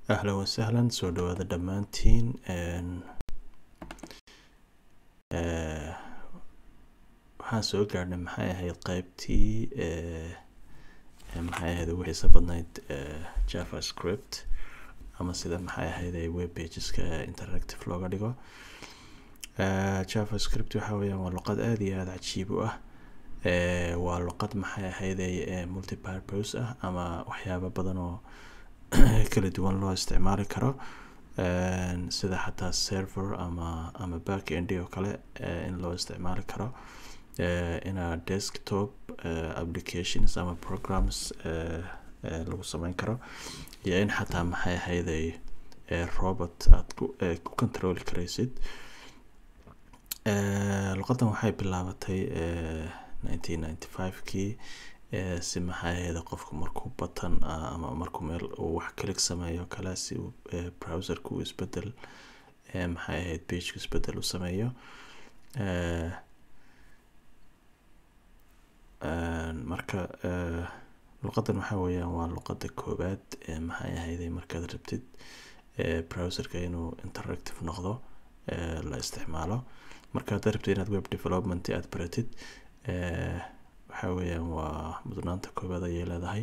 ahlan wasahlan soo dhawaada dhammaantiin waxaan soo gaarhnay maxay ahayd qeybtii maxay ahayd ugu xiiso badnayd javascript ama sida maxay ahayd ay web pageska interactive looga dhigo javascript waxa weeyaan waa luqad aada iyo aada cajiib u ah waa luqad maxay ahayday multipurpose ah ama waxyaabo badan oo kala duwan loo isticmaali karo sida xataa server ama ama back end oo kale in loo isticmaali karo ina desktop applications ama programs lagu sameyn karo iyo in xataa maxay ahayday robot aad ku ku controli karaysid luqadan waxay bilaabatay nineteen ninety five kii si maxay ahayda qofku markuu batan ama markuu meel uu wax kalik sameeyo kale si uu browserka uu isbedel maxay ahayd pageka isbedel u sameeyo marka luqadan waxa weeyaan waa luqada koowaad maxay ahayday markaad rabtid browserka inuu interactive noqdo la isticmaalo marka haddaad rabtid inaad web development aad baratid waxa weeyaan waa mudnaanta koowaad ayay leedahay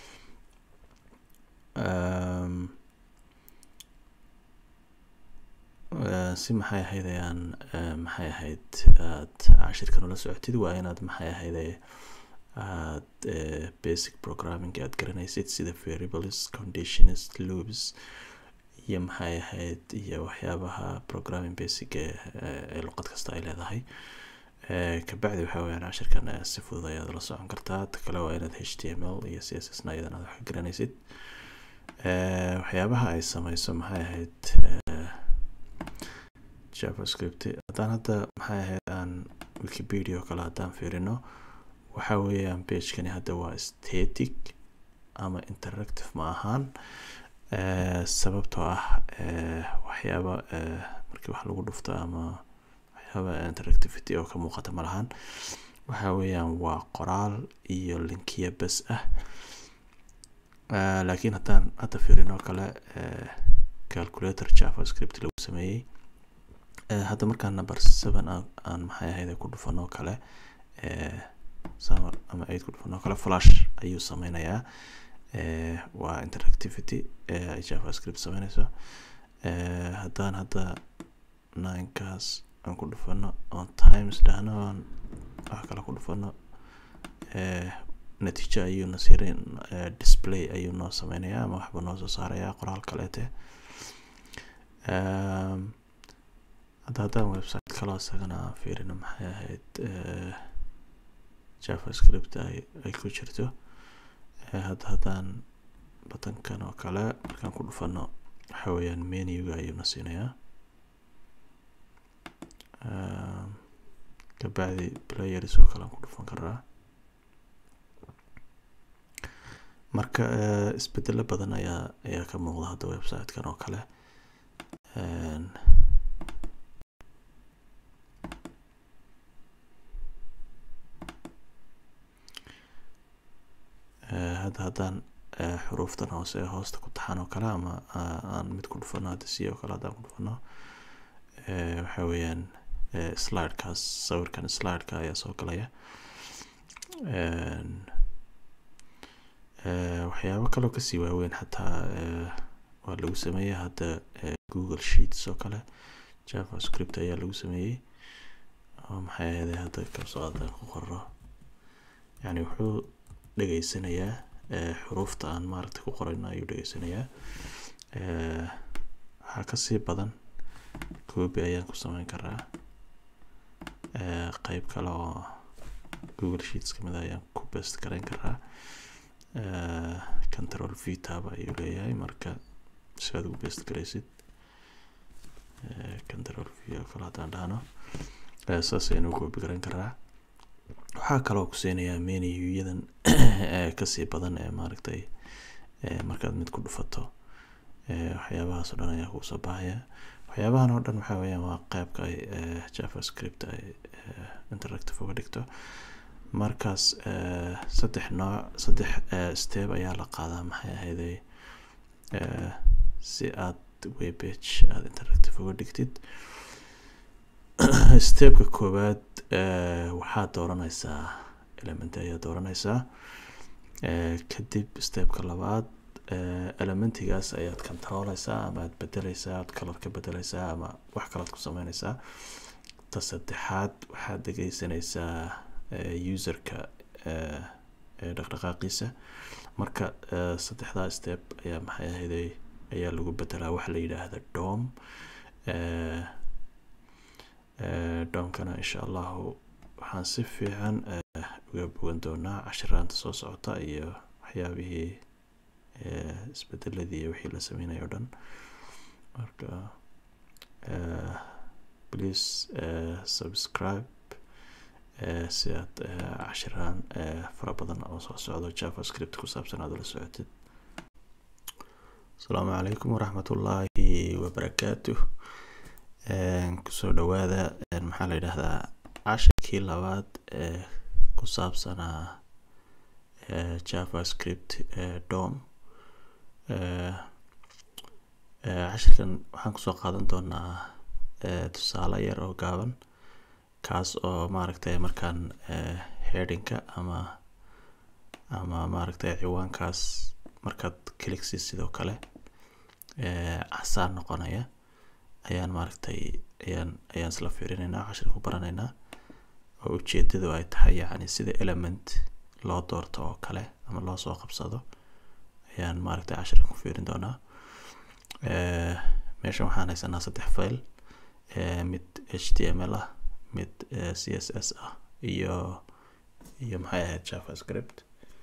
si maxay ahayd ayaan maxay ahayd aad cashirkan ula socotid waa inaad maxay ahayd aad basic programming aad garanaysid sida variables conditions loops iyo maxay ahayd iyo waxyaabaha programming basic ee luqad kasta ay leedahay kabacdi waxa weyaan cashirkan si fudud ayaad la socon kartaa ta kale waa inaad h t m l iyo c s s na iyadan aad wax ka garanaysid waxyaabaha ay sameyso maxay ahayd javascript haddaan hadda maxay ahayd aan wikipedia oo kale haddaan fiirino waxa weeyaan bagekani hadda waa static ama interactive ma ahaan sababtoo ah waxyaaba markii wax lagu dhufto ama interactivity oo ka muuqata ma lahan waxa weeyaan waa qoraal iyo linkiya bes ah laakiin haddaan hadda fiirin oo kale calculator javascript lagu sameeyey hadda markaan number seven aan maxay ahayd ku dhufanoo kale ama eight ku dhufanoo kale flash ayuu sameynayaa waa interactivity ay javascript sameyneyso haddaan hadda ninekaas aan ku dhufano on times dhahno aan wax kale ku dhufano natiijo ayuu na sirin display ayuu noo sameynayaa ama waxba noo soo saarayaa qoraal kaleete hadda haddaan website kaloo isagana aan fiirino maxay ahayd javascript ay ay ku jirto hadda haddaan batankan oo kale markaan ku dhufano waxa weeyaan menuga ayuu na siinayaa kabacdi players oo kale aan ku dhufan karaa marka isbedelo badan ayaa ayaa ka muuqda hadda websitekan oo kale hadda haddaan xuruuftan hoose ee hoosta ku taxan oo kale ama aan mid ku dhufano hadda c oo kale haddaan ku dhufano waxa weeyaan slidekaas sawirkan slideka ayaa soo galaya waxyaabo kaloo kasii waaweyn xataa waa lagu sameeyey hadda google sheets oo kale javascript ayaa lagu sameeyey oo maxay ahayday hadda kabsoo haddaan ku qorro yani wuxuu dhegeysanayaa xuruufta aan maaragtay ku qorayno ayuu dhegeysanayaa waxaa kasii badan coobi ayaan ku sameyn karaa qeyb kale oo google sheets kamid ayaan ku best garayn karaa control v tab ayuu leeyahay marka si aad ugu best garaysid control v oo kale haddaan dhahno saas ayaan ugu coobi garan karaa waxaa kaloo ku siinayaa menuyadan kasii badan ee maaragtay markaad mid ku dhufato waxyaabahaas oo dhan ayaa kugu soo baxaya waxyaabahan oo dhan waxa weeyaan waa qeybka ay javascript ay interactive uga dhigto markaas saddex nooc saddex step ayaa la qaadaa maxay ahayday si aad webbage aada interactive uga dhigtid stepka koowaad waxaad dooranaysaa element ayaa dooranaysaa kadib stepka labaad elementigaas ayaad controleysaa ama aad bedeleysaa aad color ka bedeleysaa ama wax kalaad ku sameyneysaa ta saddexaad waxaad dhegeysanaysaa userka dhaqdhaqaaqiisa marka saddexdaa step ayaa maxay ahayday ayaa lagu bedelaa waxa la yidhaahda dom domkana insha allahu waxaan si fiican uga bogan doonaa cashiraanta soo socota iyo waxyaabihii isbedeladii iyo wixii la sameynaya o dhan marka please subscribe si aad cashiraan fara badan oo soo socdo javascript ku saabsan aad ula socotid asalaamu calaykum waraxmatullaahi wabarakaatu kusoo dhawaada maxaa la yidhaahdaa cashirkii labaad ee ku saabsanaa javascript dom cashirkan waxaan kusoo qaadan doonaa tusaale yar oo gaaban kaas oo maaragtay markaan headinka ama ama maaragtay ciwaankaas markaad cliksi sidoo kale casaan noqonaya ayaan maaragtay ayaan ayaan isla fiirinaynaa cashirka ku baranaynaa oo ujeedadu ay tahay yacni sida element loo doorto oo kale ama loo soo qabsado ayaan maaragtay cashirka ku fiirin doonaa meeshan waxaan haysanaa saddex file mid h t m l ah mid c s s ah iyo iyo maxay ahayd javascript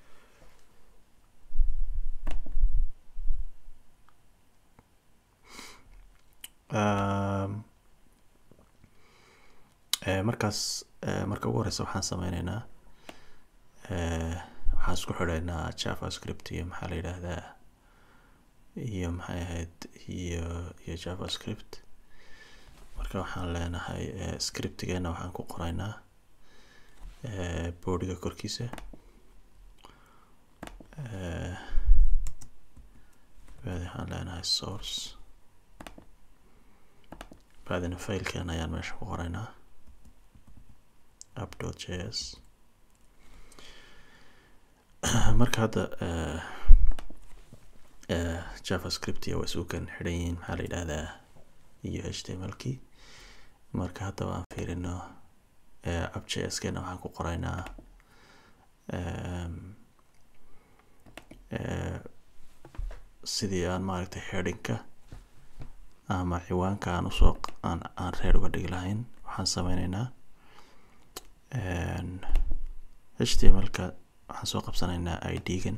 markaas marka ugu horeysa waxaan sameyneynaa waxaan isku xidheynaa javascript iyo maxaa la yidhaahdaa iyo maxay ahayd iyo iyo javascript marka waxaan leenahay scriptigeena waxaan ku qoraynaa boodiga korkiisa baadi waxaan leenahay source baadina failkeena ayaan meesha ku qoraynaa app dot j s marka hadda javascript iyo waa isugan xidhan yihiin maxaa la yidhahdaa iyo h t m l kii marka haddaba aan fiirino app j s keena waxaan ku qoraynaa sidii aan maaragtay headingka ama ciwaanka aan usoo aan aan reer uga dhigi lahayn waxaan sameyneynaa h t m l-ka waxaan soo qabsanaynaa i d-gan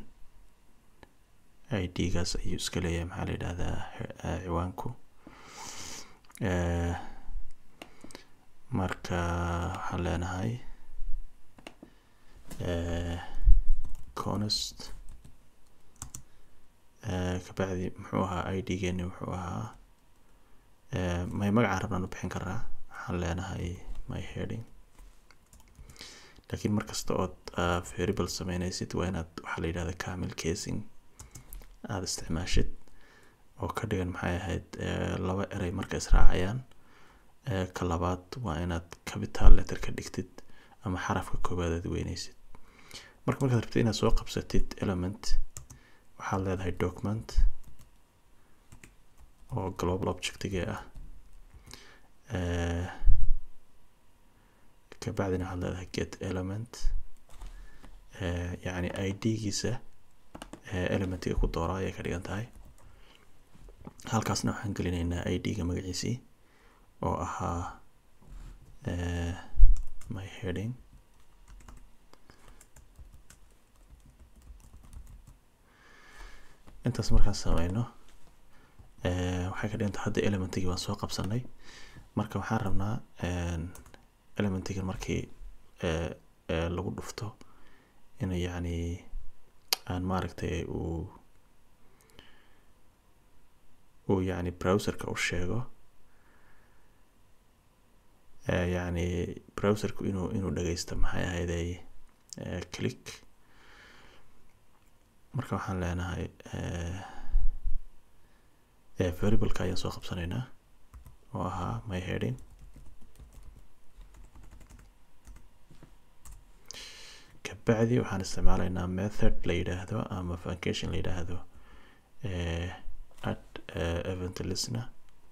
i d-gaas ayuu iska leeyahay maxaa la yidhahdaa ciwaanku marka waxaan leenahay conest kabacdi muxuu ahaa i d geeni wuxuu ahaa may magacaan rabnaan u bixin karaa waxaan leenahay my heading laakiin markasta ood variable sameyneysid waa inaad waxaa la yidhahda camil casing aada isticmaashid oo ka dhigan maxay ahayd laba erey marka israacayaan ka labaad waa inaad capital letter ka dhigtid ama xarafka koowaad aad weyneysid marka markaad rabtid inaad soo qabsatid element waxaad leedahay document oo global objectige ah kabacdina waxaad leedahay get element yacni i d-giisa elementiga ku doora ayay ka dhigan tahay halkaasna waxaan gelinaynaa i d-ga magaciisii oo ahaa my heading intaas markaan sameyno waxay ka dhiganta hadda elementigii baan soo qabsanay marka waxaan rabnaa elementigan markii lagu dhufto in yacni aan maaragtay uu uu yacni browserka u sheego yacni browserku inuu inuu dhageysto maxay ahayday click marka waxaan leenahay variableka ayaan soo qabsanaynaa oo ahaa my heading kabacdi waxaan isticmaalaynaa method la yidhaahdo ama function la yidhaahdo add event listener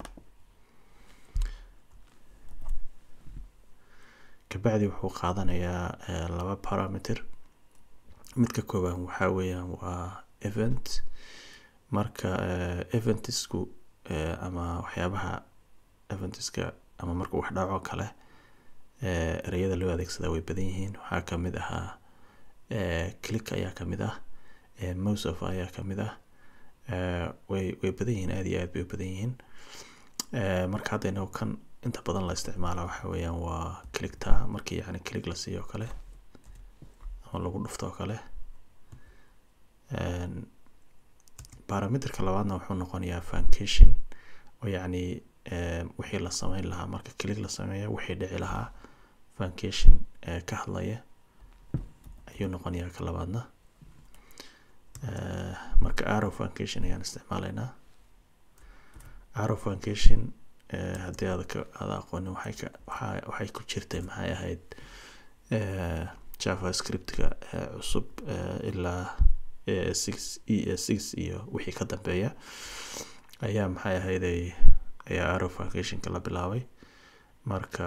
kabacdi wuxuu qaadanayaa laba parameter midka kooban waxaa weeyaan waa event marka eventisku ama waxyaabaha eventiska ama marka wax dhaco kale ereyada loo adeegsadaa way badan yihiin waxaa kamid ahaa click ayaa kamid ah most of ayaa kamid ah way way badan yihiin aada iyo aad bay u badan yihiin marka hadda inagu kan inta badan la isticmaala waxa weeyaan waa clickta markii yani click la siiyo kale ama lagu dhufto oo kale parameterka labaadna wuxuu noqonayaa funcation oo yacni wixii la sameyn lahaa marka click la sameeyo wixii dhici lahaa funcation ka hadlaya ayuu noqonayaa ka labaadna marka arrow funcation ayaan isticmaalaynaa arrow function haddii aad ka aada aqoonin waxay ka waxa waxay ku jirtay maxay ahayd javascriptka cusub ilaa six e six iyo wixii ka dambeeya ayaa maxay ahayd ayaa arrow funcationka la bilaabay marka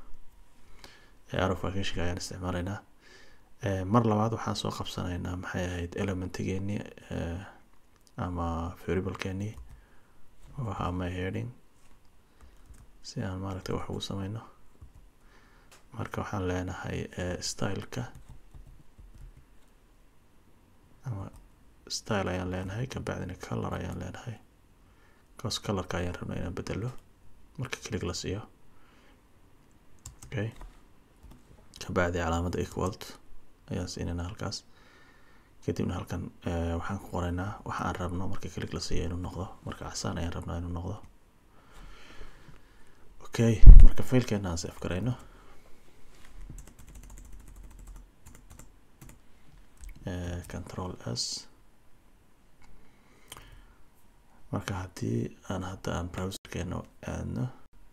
arrow funcationka ayaan isticmaalaynaa mar labaad waxaan soo qabsanaynaa maxay ahayd elementigeeni ama variablekeeni oo ahaa my heading si aan maaragtay wax ugu sameyno marka waxaan leenahay styleka ama style ayaan leenahay kabacdina color ayaan leenahay cause colorka ayaan rabnaa inaan bedelo marka click la siiyo okay kabacdi calaamadda equalt ayaan siinayna halkaas kadibna halkan waxaan ku qoraynaa waxa aan rabno marka click la siiyo inuu noqdo marka casaan ayaan rabnaa inuu noqdo okay marka failkeena aan save garayno control s marka haddii aan hadda aan browserkeena aadno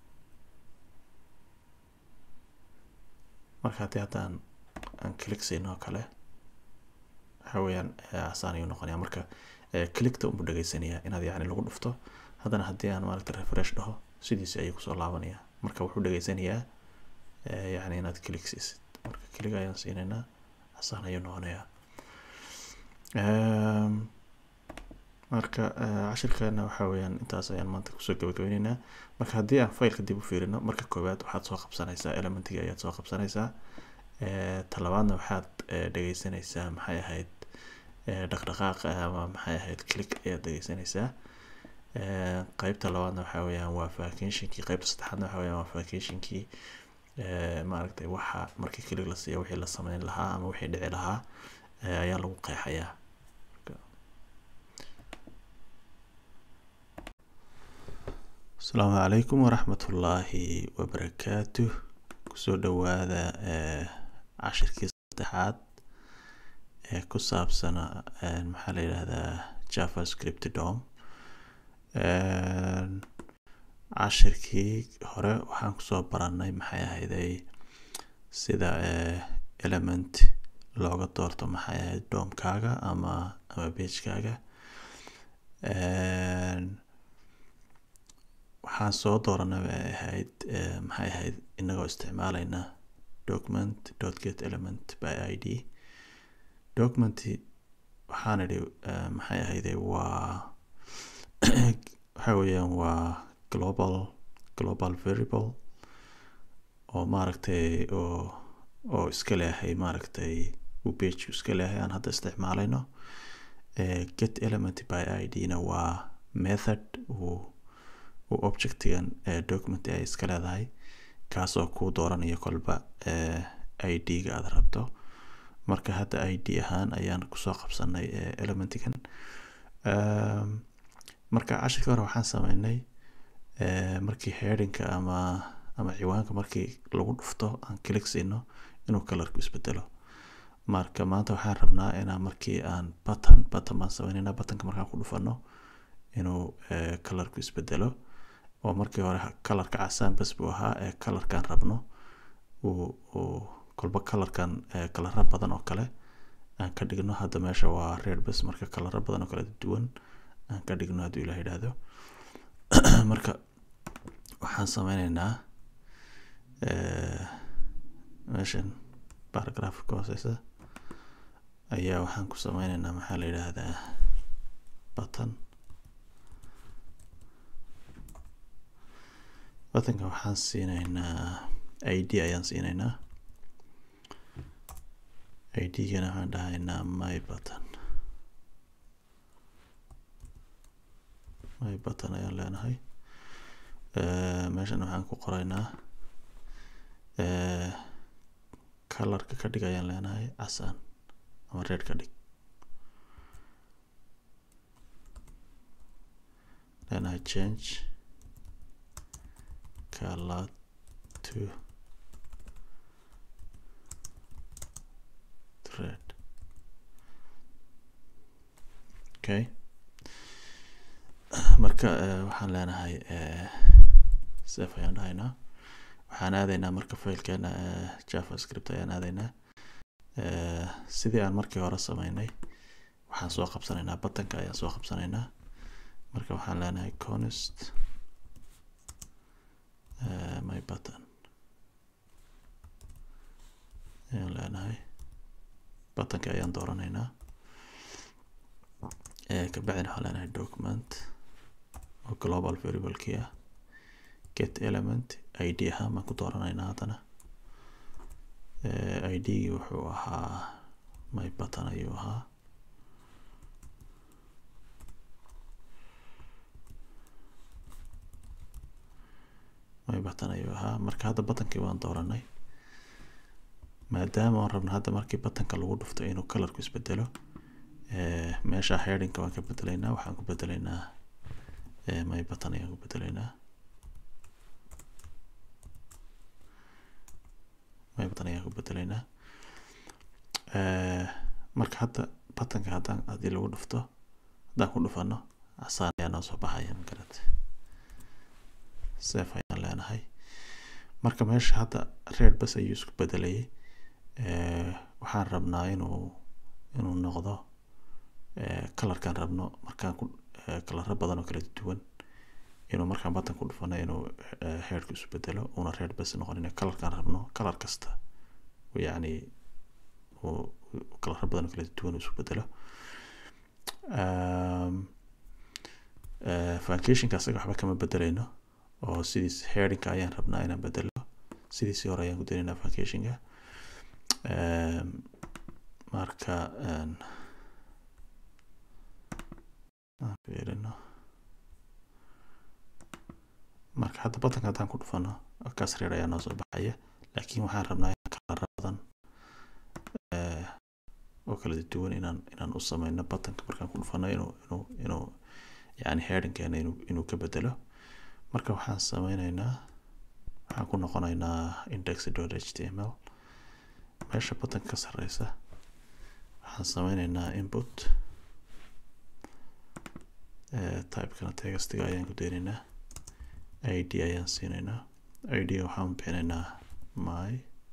marka haddii hadda aan aan click siino oo kale waxa weeyaan casaan ayuu noqonaya marka clickta unbuu dhegeysanayaa inaad yacni lagu dhufto haddana haddii aan maaragta refresh dhaho sidiisi ayuu kusoo laabanaya marka wuxuu dhegeysanayaa yacni inaad click siisid marka click ayaan siinaynaa casaan ayuu noqonayaa marka cashirkeena waxa weeyaan intaas ayaan maanta kusoo gabagabeyneynaa marka haddii aan failka dib u fiirino marka koowaad waxaad soo qabsanaysaa elementiga ayaad soo qabsanaysaa talabaadna waxaad dhegeysanaysaa maxay ahayd dhaqdhaqaaqa ama maxay ahayd click ayaad dhegeysanaysaa qeybta labaadna waxa weeyaan waa vacationkii qeybta saddexaadna waxa weeyaan waa vacationkii maaragtay waxa markii click la siiyo wixii la sameyn lahaa ama wixii dhici lahaa ayaa lagu qeexayaa asalaamu calaykum waraxmatullaahi wabarakaatu kusoo dhawaada cashirkii saddexaad ee ku saabsana maxaa la yidhahdaa javascript dom cashirkii hore waxaan kusoo baranay maxay ahayday sida element looga doorto maxay ahayd domkaaga ama ama bagekaaga waxaan soo dooranay bay ahayd maxay ahayd inagoo isticmaalayna document dot get element by i d document waxaan idhi maxay ahayde waa waxa weeyaan waa global global variable oo maaragtay oo oo iska leehay maaragtay uu page iska leehay aan hadda isticmaalayno get element by i d na waa method uu uu objectigan document ay iska leedahay kaasoo kuu dooranayo kolba i d-ga aada rabto marka hadda i d ahaan ayaan kusoo qabsanay elementigan marka cashirka hore waxaan sameynay markii headingka ama ama ciwaanka markii lagu dhufto aan click siino inuu colorku isbedelo marka maanta waxaan rabnaa inaan markii aan button button baan sameynayna buttonka markaan ku dhufano inuu colorku isbedelo oo markii hore colorka casaan bas buu ahaa ee colorkan rabno uu uu kolba colorkan kalara badan oo kale aan ka dhigno hadda meesha waa red bas marka kalara badan oo kala duwan aan ka dhigno hadduu ilaah yidhaahdo marka waxaan sameyneynaa meeshan paragraph ka hooseysa ayaa waxaan ku sameyneynaa maxaa la yidhaahdaa button buttonka waxaan siineynaa id ayaan siineynaa id-gana waxaan dhahaynaa my button my button ayaan leenahay meeshan waxaan ku qoraynaa colorka ka dhig ayaan leenahay casaan ama red ka dhig leenahay change color to red okay marka waxaan leenahay sef ayaan dhahaynaa waxaan aadaynaa marka failkeena javascript ayaan aadaynaa sidii aan markii hore sameynay waxaan soo qabsanaynaa buttonka ayaan soo qabsanaynaa marka waxaan leenahay const my button ayaan leenahay buttonka ayaan dooranaynaa kabacdina waxaan leenahay document oo global variablekii ah get element id ahaan baan ku dooranaynaa haddana id-gii wuxuu ahaa my button ayuu ahaa my button ayuu ahaa marka hadda buttonkii waan dooranay maadaama aan rabno hadda markii buttonka lagu dhufto inuu colorku isbedelo meesha headingka waan ka bedelaynaa waxaan ku bedelaynaa my button ayaan ku bedelaynaa my button ayaan ku bedelaynaa marka hadda buttonka haddaan haddii lagu dhufto haddaan ku dhufano casaan ayaa noo soo baxaya magarate sef ayaan leenahay marka meesha hadda red bas ayuu isku bedelayay waxaan rabnaa inuu inuu noqdo colorkaan rabno markaan ku kalaro badan oo kala duwan inuu markaan button ku dhufano inuu heerku isu bedelo una red bas noqonin colorkaan rabno color kasta yacni uu kalaro badan oo kala duwan isu bedelo foundationka asaga waxba kama bedeleyno oo sidiis headingka ayaan rabnaa inaan bedelo sidiisii hore ayaan ku daynaynaa foundationka marka fiirino marka hadda buttonka haddaan ku dhufano kaas reer ayaa noo soo baxaya laakiin waxaan rabnaa in kalara badan oo kala duwan inaan inaan u sameyno buttonka markaan ku dhufano inuu inuu inuu yani headingkeena inuu inuu ka bedelo marka waxaan sameyneynaa waxaan ku noqoneynaa index dot h t m l meesha buttonka ka sareysa waxaan sameyneynaa input typekana textiga ayaan ku deyneynaa id ayaan siineynaa id waxaan bixineynaa my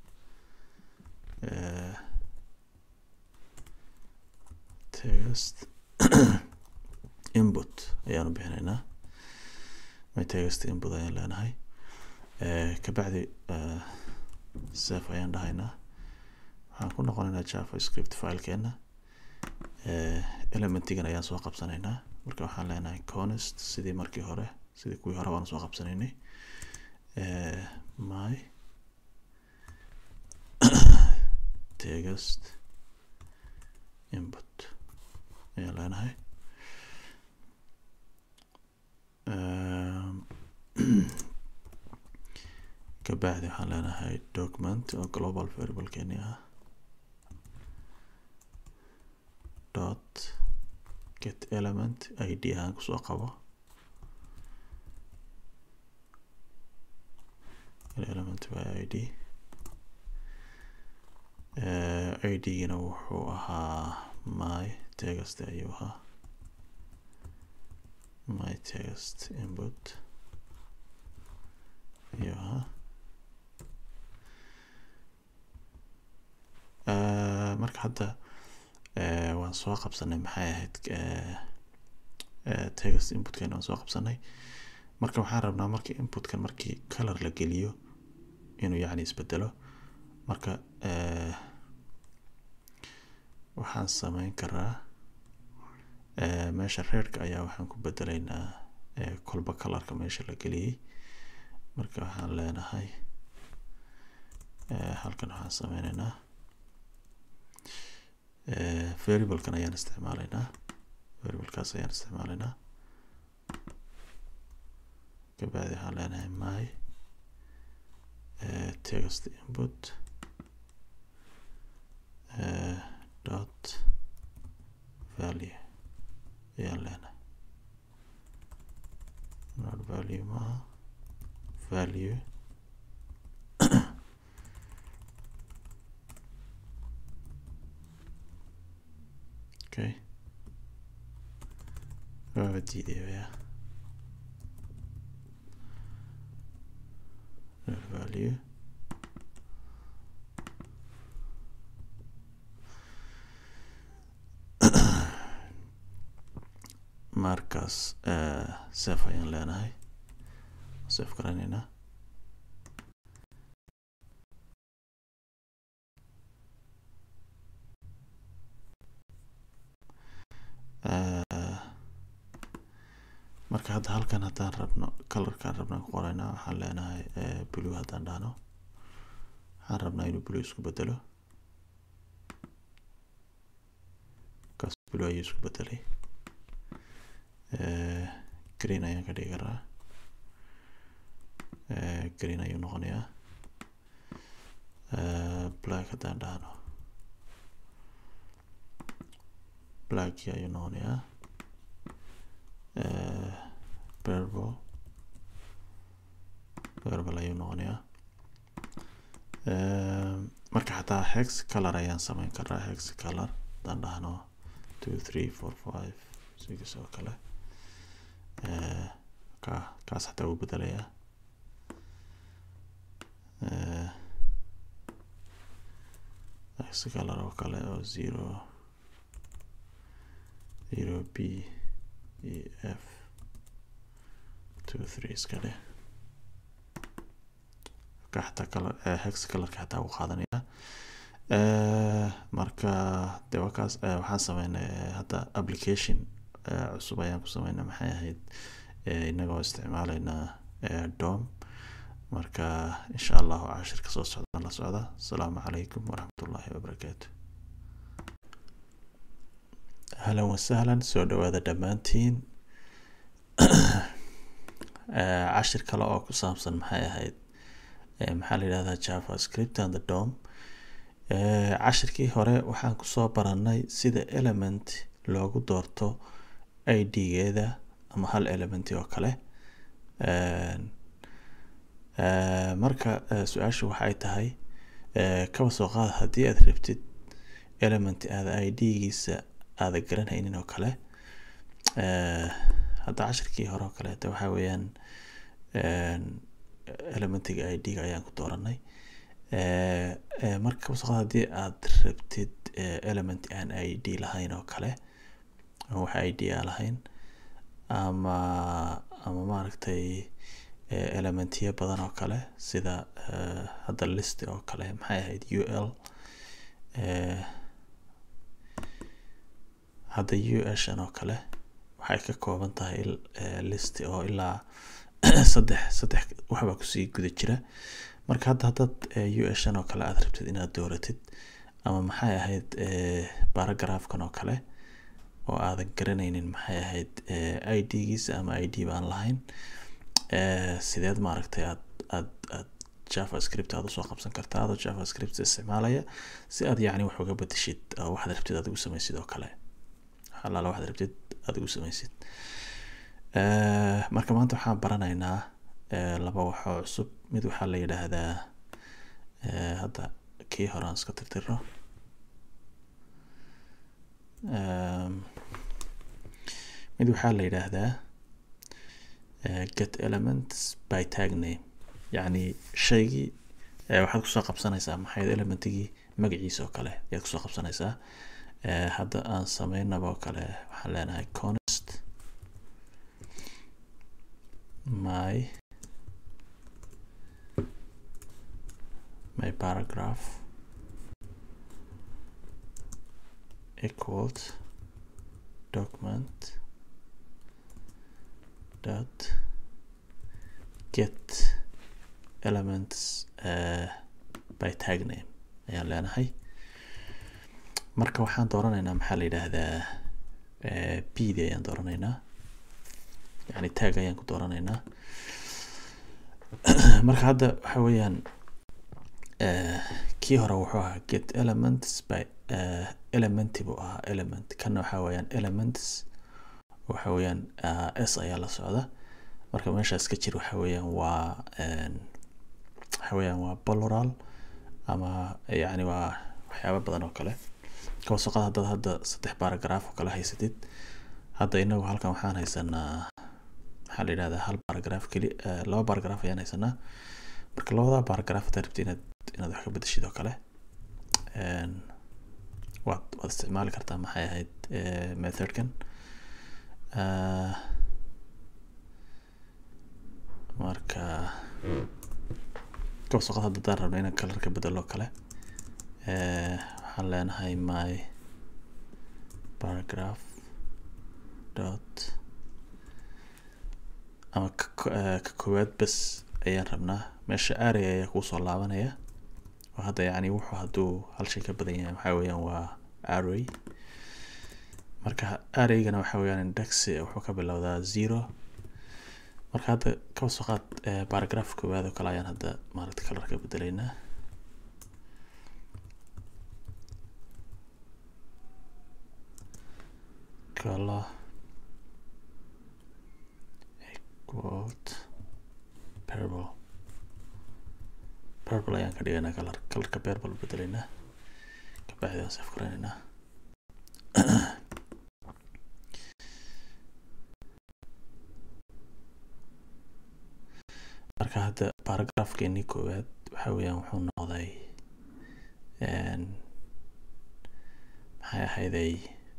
text input ayaanu bixineynaa my text input ayaan leenahay kabacdi sef ayaan dhahaynaa waxaan ku noqoneynaa javascript filekeena elementigan ayaan soo qabsaneynaa marka waxaan leenahay const sidii markii hore sidii kuwii hore waan soo qabsaneynay my text input ayaan leenahay kabacdi waxaan leenahay document oo global variablekeeni ah dot get element id ahaan kusoo qabo element by id id-gina wuxuu ahaa my tegaste ayuu ahaa my text input iyo ahaa Uh, marka hadda uh, waan soo qabsanay maxay ahayd uh, uh, text inputkan waan soo qabsanay marka waxaan rabnaa markii inputkan markii color la geliyo inuu yacni isbedelo marka uh, waxaan sameyn karaa uh, meesha reerka ayaa waxaan ku bedelaynaa uh, kolba colorka meesha la geliyey marka waxaan leenahay uh, halkan waxaan sameyneynaa Uh, variablekan ayaan isticmaalaynaa variablekaas ayaan isticmaalaynaa kabacdi waxaan leenahay my uh, text input uh, dot value ayaan leenahay not value maaha value Okay. Waaba diiday ya. Value. markaas sef ayaan leenahay sef garanaynaa marka hadda halkan haddaan rabno colorkaan rabnaan ku qoraynaa waxaan leenahay blue haddaan dhahno waxaan rabnaa inuu blue isku bedelo kaas blue ayuu isku bedelay green ayaan ka dhigi karaa green ayuu noqonayaa black haddaan dhahno black ayuu noqonayaa purple purple ayuu noqonayaa marka xataa hex color ayaan sameyn karaa hex color haddaan dhahno two three four five six oo kale ka kaas xataa wuu bedelayaa hex color oo kale oo zero zero b e f two three iska dheh ka xataa color hex colorka xataa wuu qaadanayaa marka de wakaas waxaan sameynay hadda application cusub ayaan ku sameynay maxay ahayd inagoo isticmaalaynaa dom marka insha allahu cashirka soo socda la socda asalaamu calaykum waraxmatullaahi wabarakaatu ahlan wasahlan soo dhawaada dhammaantiin cashir kale oo ku saabsan maxay ahayd maxaa la yidhahdaa javascript and the dom cashirkii hore waxaan kusoo baranay sida element loogu doorto id-geeda ama hal elementi oo kale marka su-aashu waxay tahay kaba soo qaad haddii aad rabtid element aada id-giisa aada garanaynin oo kale hadda cashirkii hore oo kaleeta waxaa weeyaan elementiga id-ga ayaan ku dooranay marka kaba soo qaad haddii aad rabtid element aan id lahayn oo kale ama wax id a lahayn ama ama maaragtay elementiya badan oo kale sida hadda list oo kale maxay ahayd u l hadda u shan oo kale waxay ka kooban tahay list oo ilaa saddex saddex waxbaa kusii guda jira marka hadda haddaad u shan oo kale aad rabtid inaad dooratid ama maxay ahayd baragraafkan oo kale oo aadan garanaynin maxay ahayd id-giisa ama id baan lahayn sideed maaragtay aad aad aad javascript aad usoo qabsan kartaa adoo javascript isticmaalaya si aad yacni wax uga bedeshid waxaad rabtid aad ugu samaysid oo kale halaala waxaad rabtid aad ugu samaysid marka maanta waxaan baranaynaa laba wax oo cusub mid waxaa la yidhaahdaa hadda kii hore aan iska tirtiro mid waxaa la yidhaahdaa eh, get elements by tag name yacni shaygii eh, waxaad kusoo qabsanaysaa maxay elementigii magaciisa oo kale ayaad kusoo qabsanaysaa Eh, hadda aan sameynaba oo kale waxaan leenahay const my my paragraph equals document dot get elements uh, by tag name ayaan leenahay marka waxaan dooranaynaa maxaa la yidhaahdaa eh, bd ayaan dooranaynaa yani tag ayaan ku dooranaynaa marka hadda waxa weeyaan eh, kii hore wuxuu ahaa get elements by uh, elementi buu ahaa element kana waxa weeyaan elements waxa weeyaan uh, s ayaa la socda marka meeshaas ka jir waxa weeyaan waa en, waxa weeyaan waa plural ama yani waa waxyaabo badan oo kale kawasaqada haddaad hadda saddex paragraph oo kale haysatid hadda inagu halkan waxaan haysanaa maxaa la yidhahdaa hal paragraph keli eh, laba paragraph ayaan haysanaa marka labada paragraph hadaad rabtid inaad inaad wax ka bedeshid oo kale en, waad waad isticmaali kartaa maxay ahayd eh, methodkan Ah, marka kawasaqada hadda haddaan rabno inaan kalar ka bedelo kale eh, waxaan leenahay my paragraph dot ama ka ko- eh, ka koowaad bes ayaan rabnaa meesha area ayaa kuusoo laabanaya oo hadda yacni wuxuu hadduu hal shay ka badan yahay waxaa weeyaan waa array marka arraygana waxa weeyaan index wuxuu ka bilowdaa zero marka hadda kaba soo qaad eh, paragraph koowaad oo kale ayaan hadda maaragta kalar ka bedelaynaa color equaled purple purple ayaan ka dhigaynaa kalar kalarka purple bedelaynaa kabacdi aan saf garaynaynaa marka hadda paragraphkeenii koowaad waxa weeyaan wuxuu noqday en, maxay ahayday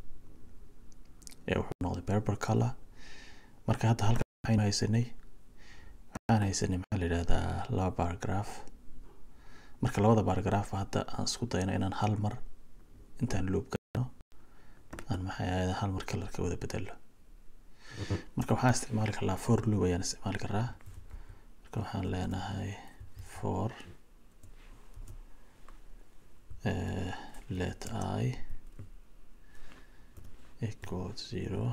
ee wuxuu noqday purple color marka hadda halkan waxaynu haysanay waxaan haysanay maxaa la yidhahdaa laba paragraph marka labada paragraph hadda aan isku dayno inaan hal mar intaan loop gano aan maxay ahayd hal mar kalarka wada bedelo marka waxaan isticmaali karnaa for loop ayaan isticmaali karaa marka waxaan leenahay for eh, let i equal zero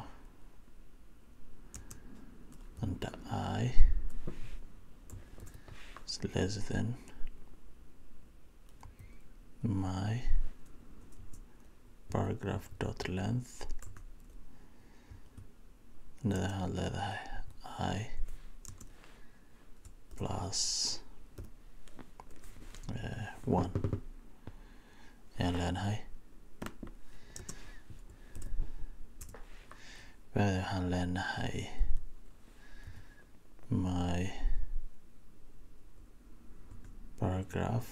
and i is less than my paragraph dot length nada waxaad leedahay i plus eh, one ayaan leenahay bacdi waxaan leenahay my paragraph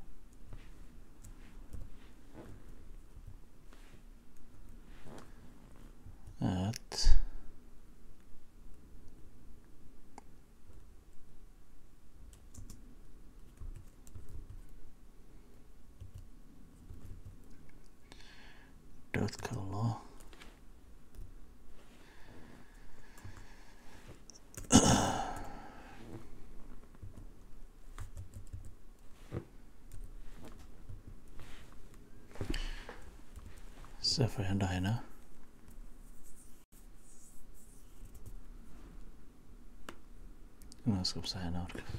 at dot color saf ayaan dhahaynaa inaan isqabsahaynaa markaas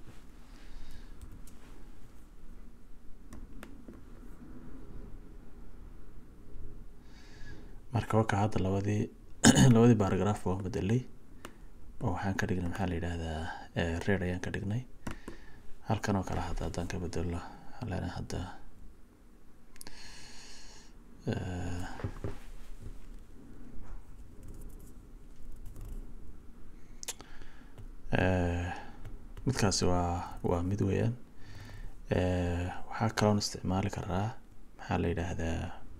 marka waka hadda labadii labadii paragraph waan bedelay oo waxaan ka dhignay maxaa la yidhaahdaa eh, reer ayaan ka dhignay halkan oo kale hadda haddaan ka bedelo waxaan leenahay hadda eh, Eh, midkaasi waa waa mid weeyaan Eh, waxaa kaloon isticmaali karaa maxaa la yidhaahdaa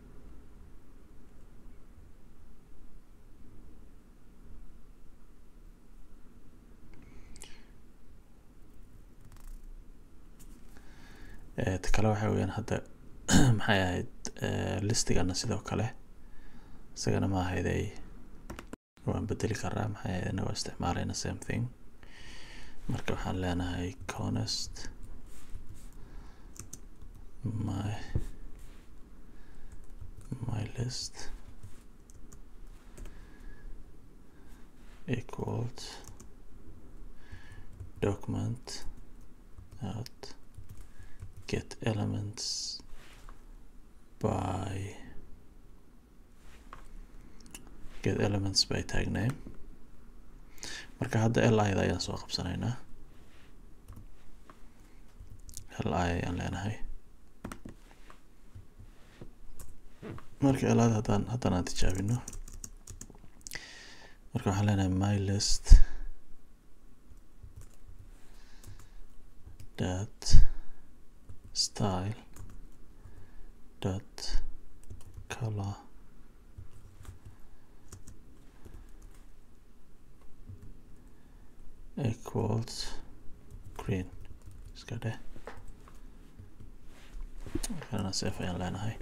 Eh, ta kale waxaa weeyaan hadda maxay ahayd eh, listigana sidoo kale isagana ma ahayday waan bedeli karaa maxay ahayd inagoo isticmaalayna same thing marka waxaan leenahay conest my my list equals document at get elements by get elements by tag name marka hadda li da ayaan soo qabsanaynaa li ayaan leenahay marka li da haddaan haddaan aan tijaabino marka waxaan leenahay my list dot style dot color equals green iska dheh markana safe ayaan leenahay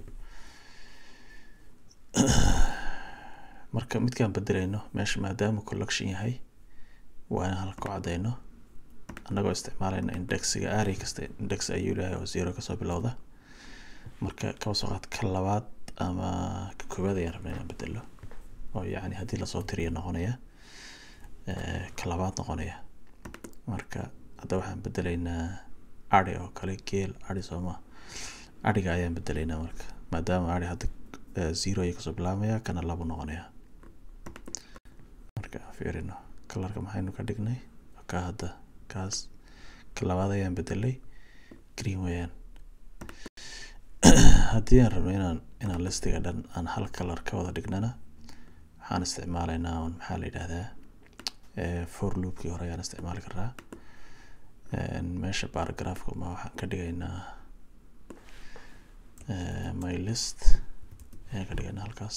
marka midkaan bedelayno meesha maadaama collection yahay waa inaan halka ku cadayno annagoo isticmaalayna indexiga array kasta index ayuu leeyahay oo zero kasoo bilowda marka kaba soo qaad ka labaad ama ka koowaad ayaan rabnay inaan bedelo oo yacni haddii lasoo tiriyo noqonaya eh, ka labaad noqonaya marka hadda waxaan bedelaynaa ari oo kale geel ari sooma ariga ayaan bedelaynaa marka maadaama ari hadda eh, zero ayuu kasoo bilaabmaya kana labo noqonaya marka aan fiirino kalarka maxaynu ka dhignay ka hadda kaas ka labaad ayaan bedelay green weeyaan haddii aan rabno inaan inaan listiga dhan aan hal kalar ka wada dhignana waxaan isticmaalaynaa un maxaa la yidhahdaa eh, for loopkii hore ayaan isticmaali karaa En meesha paragraphka ma waxaan ka dhigaynaa eh, my list ayaan ka dhigaynaa halkaas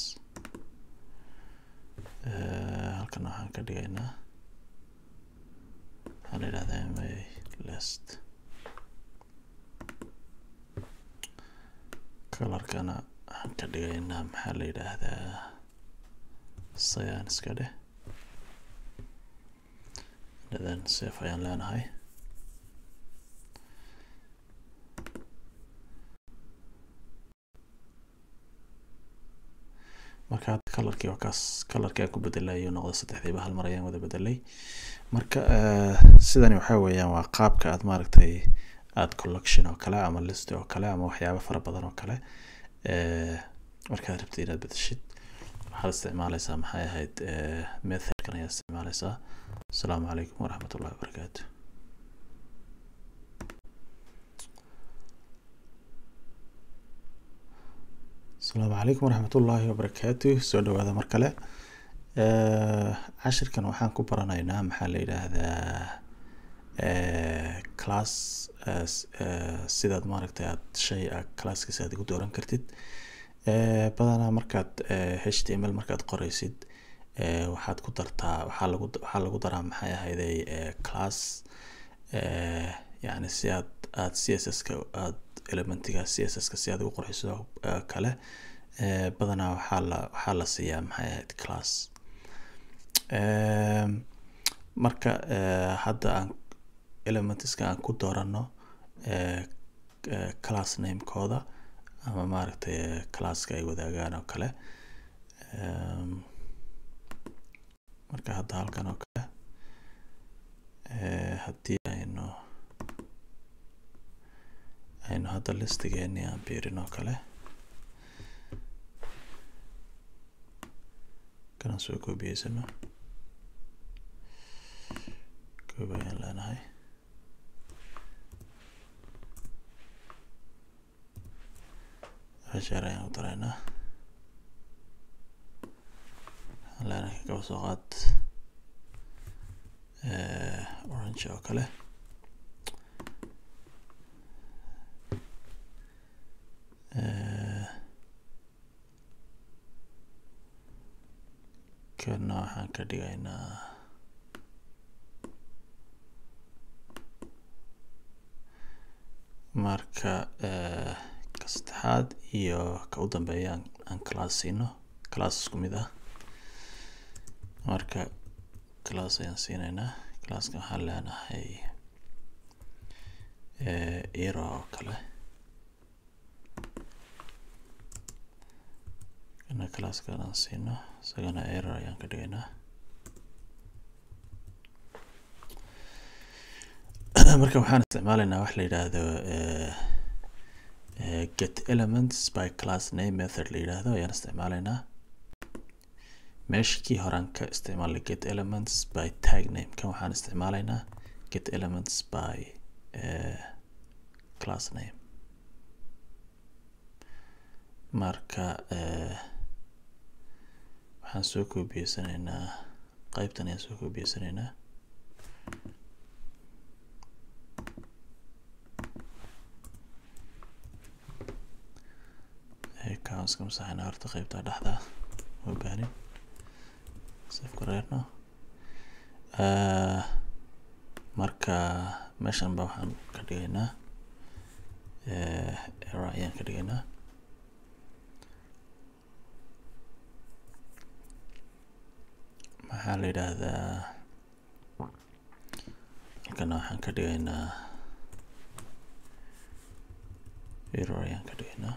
Eh, halkan waxaan ka dhigaynaa waxaa la yidhahdaa my list kalarkana waxaan ka dhigaynaa maxaa la yidhaahdaa cyan iska dheh then safe ayaan leenahay marka hadda kalarkii waa kaas kalarkii aan ku bedelay ayuu noqday saddexdiiba hal mar ayaan wada bedelay marka eh, sidani waxaa weeyaan waa qaabka aad maaragtay aad collection oo kale ama list oo kale ama waxyaabo fara badan oo kale eh, markaad rabtid inaad bedeshid waxaad isticmaaleysaa maxay ahayd eh, methodkan ayaad isticmaaleysaa asalaamu calaykum waraxmat ullahi wabarakaatu asalaamu calaykum waraxmat ullaahi wabarakaatu soo dhawaada mar kale Eh, cashirkan waxaan ku baranaynaa maxaa la yidhaahdaa eh, class eh, s- eh, sidaad maaragtay aad shay a classkiisa aad ugu dooran kartid Eh, badanaa markaad eh, html markaad qoreysid eh, waxaad ku dartaa waxaa lagu waxaa lagu daraa maxay ahayday eh, class eh, yacni si aad aad css ka aad elementiga css ka si aad ugu qurxiso eh, kale eh, badanaa waxaa la waxaa la siiyaa maxay ahayd class Em, marka eh, hadda aan elementska aan ku doorano eh, eh, class namekooda ama maaragtay eh, classka ay wadaagaan oo kale Em, marka hadda halkan oo kale eh, haddii aynu aynu hadda listigeeni aan biirin oo kale kanaan soo koobiyeysano koob ayaan leenahay hashaar ayaan u daraynaa waxaan leenahay kaba soo qaad eh, range oo kale kana waxaan ka dhigaynaa marka ka saddexaad iyo ka u dambeeya aan class siino class isku mid ah marka class ayaan siinaynaa classka waxaan leenahay era oo kale kana classkan aan siino isagana error ayaan ka dhigaynaa marka waxaan isticmaalaynaa wax la yidhaahdo get elements by class name method la yidhaahdo ayaan isticmaalaynaa meesha kii horaan ka isticmaalay get elements by tag name kan waxaan isticmaalaynaa get elements by class name marka waxaan soo koobiyeysaneynaa qeybtan ayaan soo koobiyeysaneynaa kaan iska masaxayna horta qeybta dhexda ma baanin safka reerno marka meeshan ba waxaan ka dhigaynaa era ayaan ka dhigaynaa maxaa la yidhaahdaa halkana waxaan ka dhigaynaa error ayaan ka dhigaynaa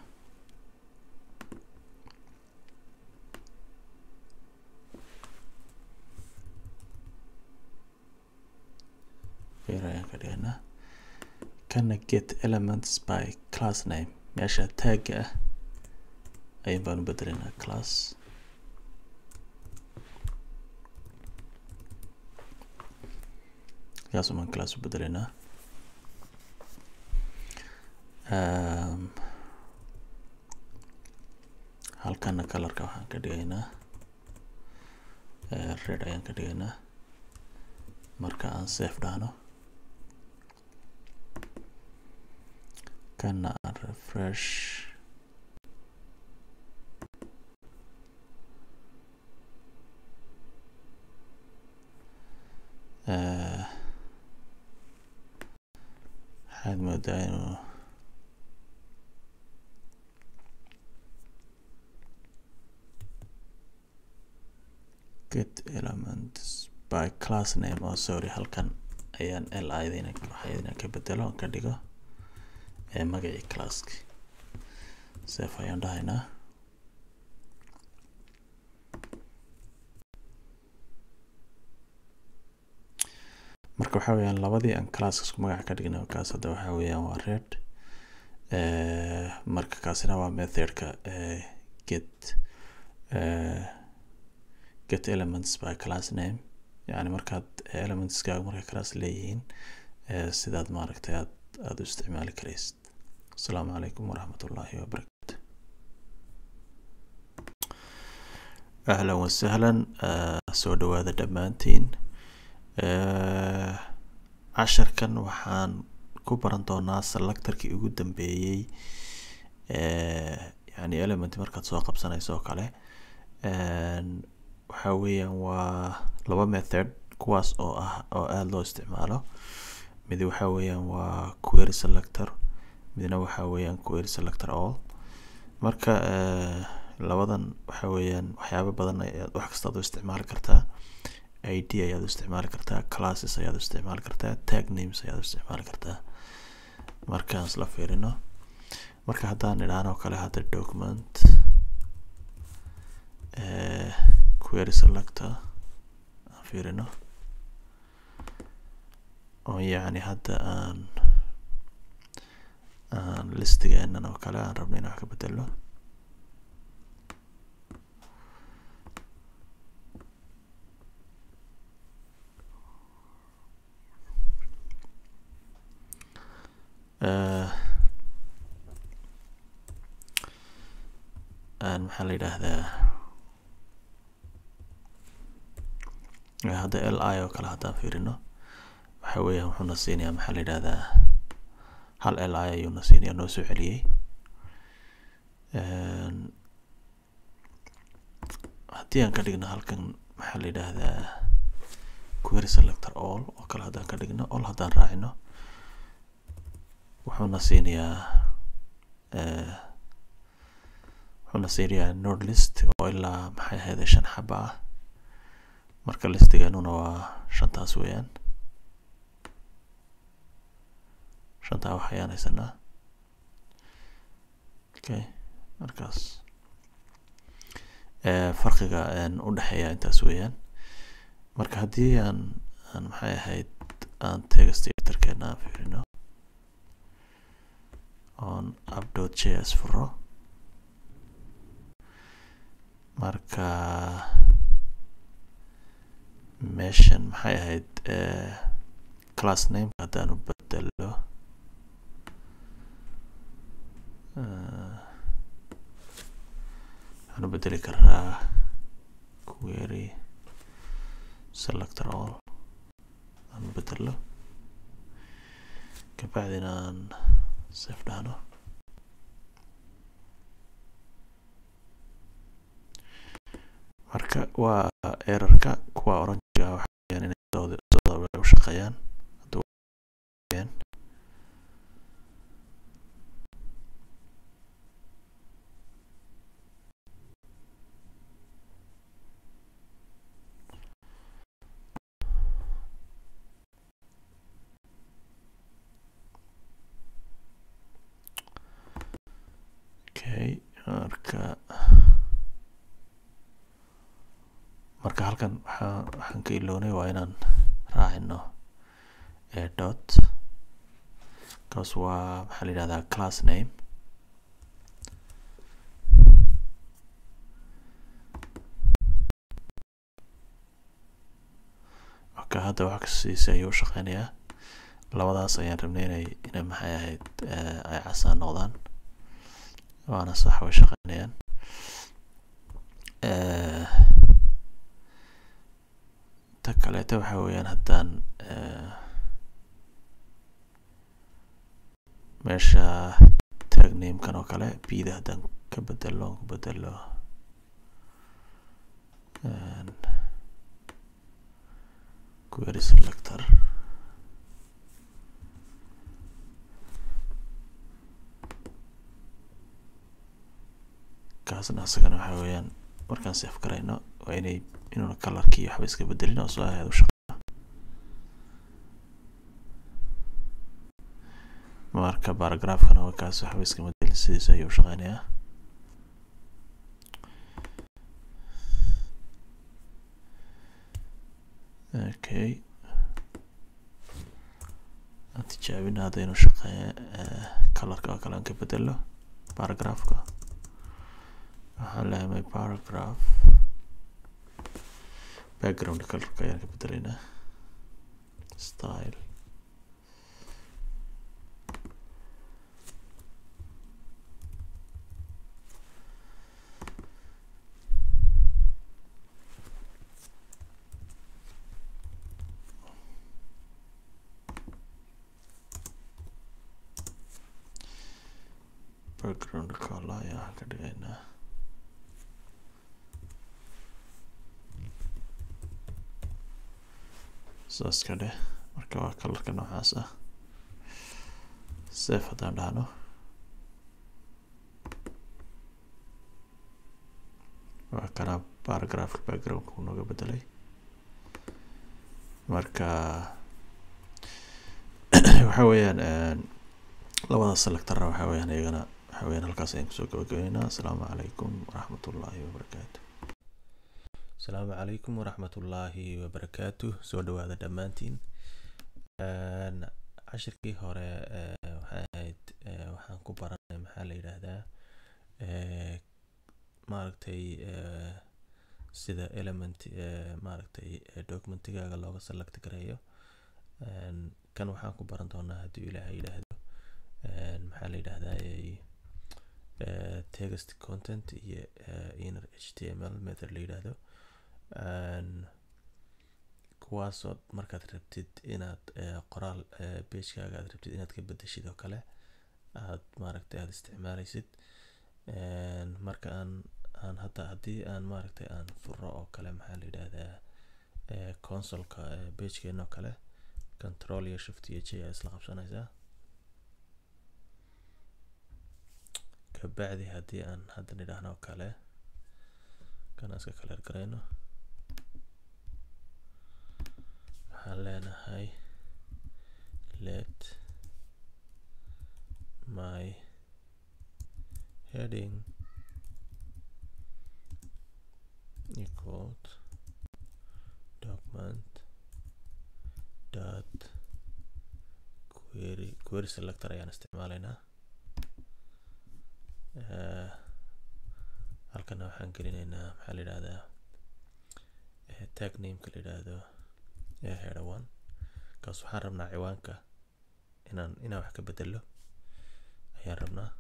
error ayaan ka dhigaynaa kana get elements by class name meesha tagga ah ayaan baan u bedelaynaa class kaas umaan class u bedelaynaa halkana colorka waxaan ka dhigaynaa red ayaan ka dhigaynaa marka aan safe dhahno kana aan refresh waxaad moodaa inuu get elements by class name oo sorry halkan ayaan l idina waxaydina ka bedelo on ka dhigo ee magacii classki sef ayaan dhahaynaa marka waxa weyaan labadii aan classka isku magaca ka dhignay kaas hadda waxa weeyaan waa red marka kaasina waa methodka get get elements by class name yani markaad elementskaaga markay class leeyihiin sidaad maaragtay aad aada u isticmaali karaysid asalaamu calaykum waraxmat ullaahi wabarakatu ahlan wasahlan soo dhawaada dhammaantiin casharkan waxaan ku baran doonaa selectorkii ugu dambeeyey yani element markaad soo qabsanayso oo kale waxa weeyaan waa laba method kuwaas oo ah oo aada loo isticmaalo mid waxa weeyaan waa query selector midna waxa weeyaan query selector all marka labadan waxa weeyaan waxyaabo badan ayaad wax kastaad u isticmaali kartaa id ayaad u isticmaali kartaa classes ayaad u isticmaali kartaa tag names ayaad u isticmaali kartaa markaan isla fiirino marka haddaan idhaano kale hadda document query selector aan fiirino oo yacni hadda aan aan listigeenan oo kale aan rabno inaan wax ka bedelo maxaa la yidhaahdaa hadda l i oo kale haddaan fiirino waxa weeyaan wuxuuna siinayaa maxaa la yidhahdaa hal li ayuuna siinaya noo soo celiyey haddii aan ka dhigno halkan maxaa la yidhaahdaa query selector all oo kale haddaan ka dhigno all haddaan raacino wuxuuna siinayaa wuxuuna siinayaa node list oo ilaa maxay ahayd shan xaba ah marka listigeenuna waa shantaas weeyaan shantaa wax ayaan haysanaa okay markaas farqiga u dhexeeya intaas weeyaan marka haddii aan aan maxay ahayd aan tegastatorkeena aan fiirino on updot j s furo marka meeshan maxay ahayd class name haddaan u bedelo waxaan u bedeli karaa query selector all aan u bedelo kabacdina aan save dhahno marka waa errorka kuwa oranjiga waxayaan inay sooda u shaqeeyaan okay marka marka halkan waxaa waxaan ka iloonay waa inaan raacino dot kaas waa maxaa la yidhahdaa class name okay hadda wax kasiisa ayuu shaqeynayaa labadaas ayaan rabnay inay inay maxay ahayd ay casaan noqdaan waana sax way shaqeynayaan ta kaleeta waxa weeyaan haddaan meesha tag namekan oo kale bida haddaan ka bedelo ku bedelo query selector kaasna asagana waxa weeyaan markaan sef garayno waa inay inuuna colorkii waxba iska bedelin oo soo aheed u shaqeeyo marka baragraafkana waa kaas waxba iska bedelin sidiisa ayuu shaqeynayaa okay aan tijaabina haddaynu shaqeeya colorka oo kale aan ka bedelo baragraafka waxaan leeyahay my paragraph background colorka ayaan ka bedelaynaa style background color ayaan ka dhigaynaa saas ka dheh marka waa kalarka noocaas ah sef haddaan dhahno waa kana baragraafka backgroundka uu nooga bedelay marka waxa weeyaan labada selectorna waxa weeyaan iyagana waxa weeyaan halkaas ayaan kusoo gabagabeynaa asalaamu calaykum waraxmat ullaahi wabarakaatu asalaamu calaykum waraxmat ullaahi wabarakaatu soo dhawaada dhammaantiin cashirkii hore waxay ahayd waxaan ku baranay maxaa la yidhaahdaa maaragtay sida element maaragtay documentigaaga looga select gareeyo kan waxaan ku baran doonaa haddii ilaahay yidhaahdo maxaa la yidhaahdaa text content iyo inner h t m l method la yidhaahdo kuwaasoo markaad rabtid inaad qoraal pagekaaga aad rabtid inaad ka bedeshid oo kale aad maaragtay aad isticmaaleysid marka aan aan hadda haddii aan maaragtay aan furo oo kale maxaa la yidhaahdaa consolka pagekeena oo kale control iyo shift iyo j aa isla qabsanaysaa kabacdi haddii aan hadda nidhaahno oo kale kan iska kaleer garayno waxaan leenahay let my heading equal document dot query query selector ayaan isticmaalaynaa halkana waxaan gelinaynaa maxaa la yidhahdaa tag nameka la yidhaahdo header one kaas waxaan rabnaa ciwaanka inaan inaan wax ka bedelo ayaan rabnaa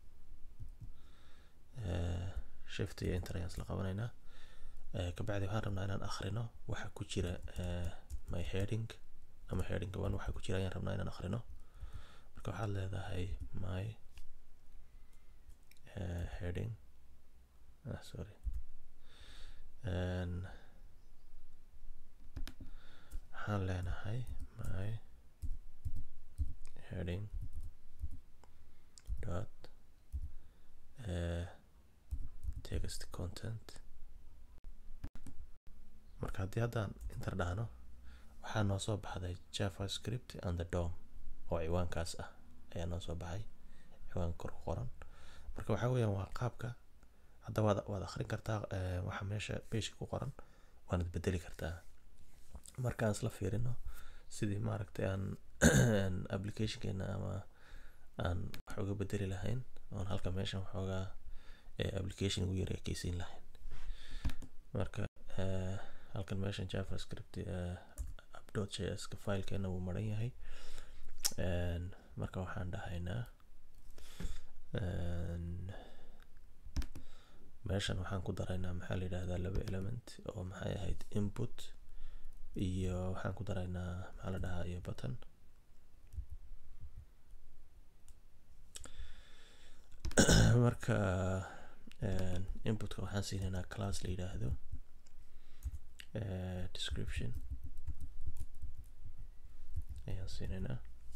shift iyo enter ayaan isla qabanaynaa kabacdi waxaan rabnaa inaan akhrino waxa ku jira my heading ama heading one waxa ku jira ayaan rabnaa inaan akhrino marka waxaad leedahay my uh, heading ah, sorry waxaan leenahay my heading dot uh, text content marka haddii haddaan inter dhahno waxaa noo soo baxday javascript and the dom oo ciwaankaas ah ayaa noo soo baxay ciwaan kor ku qoran marka waxaa weeyaan waa qaabka hadda waad waad akrin kartaa waxa meesha pageka ku qoran waanad bedeli kartaa markaan isla fiirino sidii maaragtay aan applicationkeena ama aan wax uga bedeli lahayn oon halka meeshan waxoogaa application ugu yara ekeysiin lahayn marka halkan meeshan javascript app js ka filekeena wuu maran yahay marka waxaan dhahaynaa meeshan waxaan ku daraynaa maxaa la yidhahdaa laba element oo maxay ahayd input iyo waxaan ku daraynaa maxaa la dhahaa iyo button marka inputka waxaan siinaynaa class la yidhaahdo description ayaan siinaynaa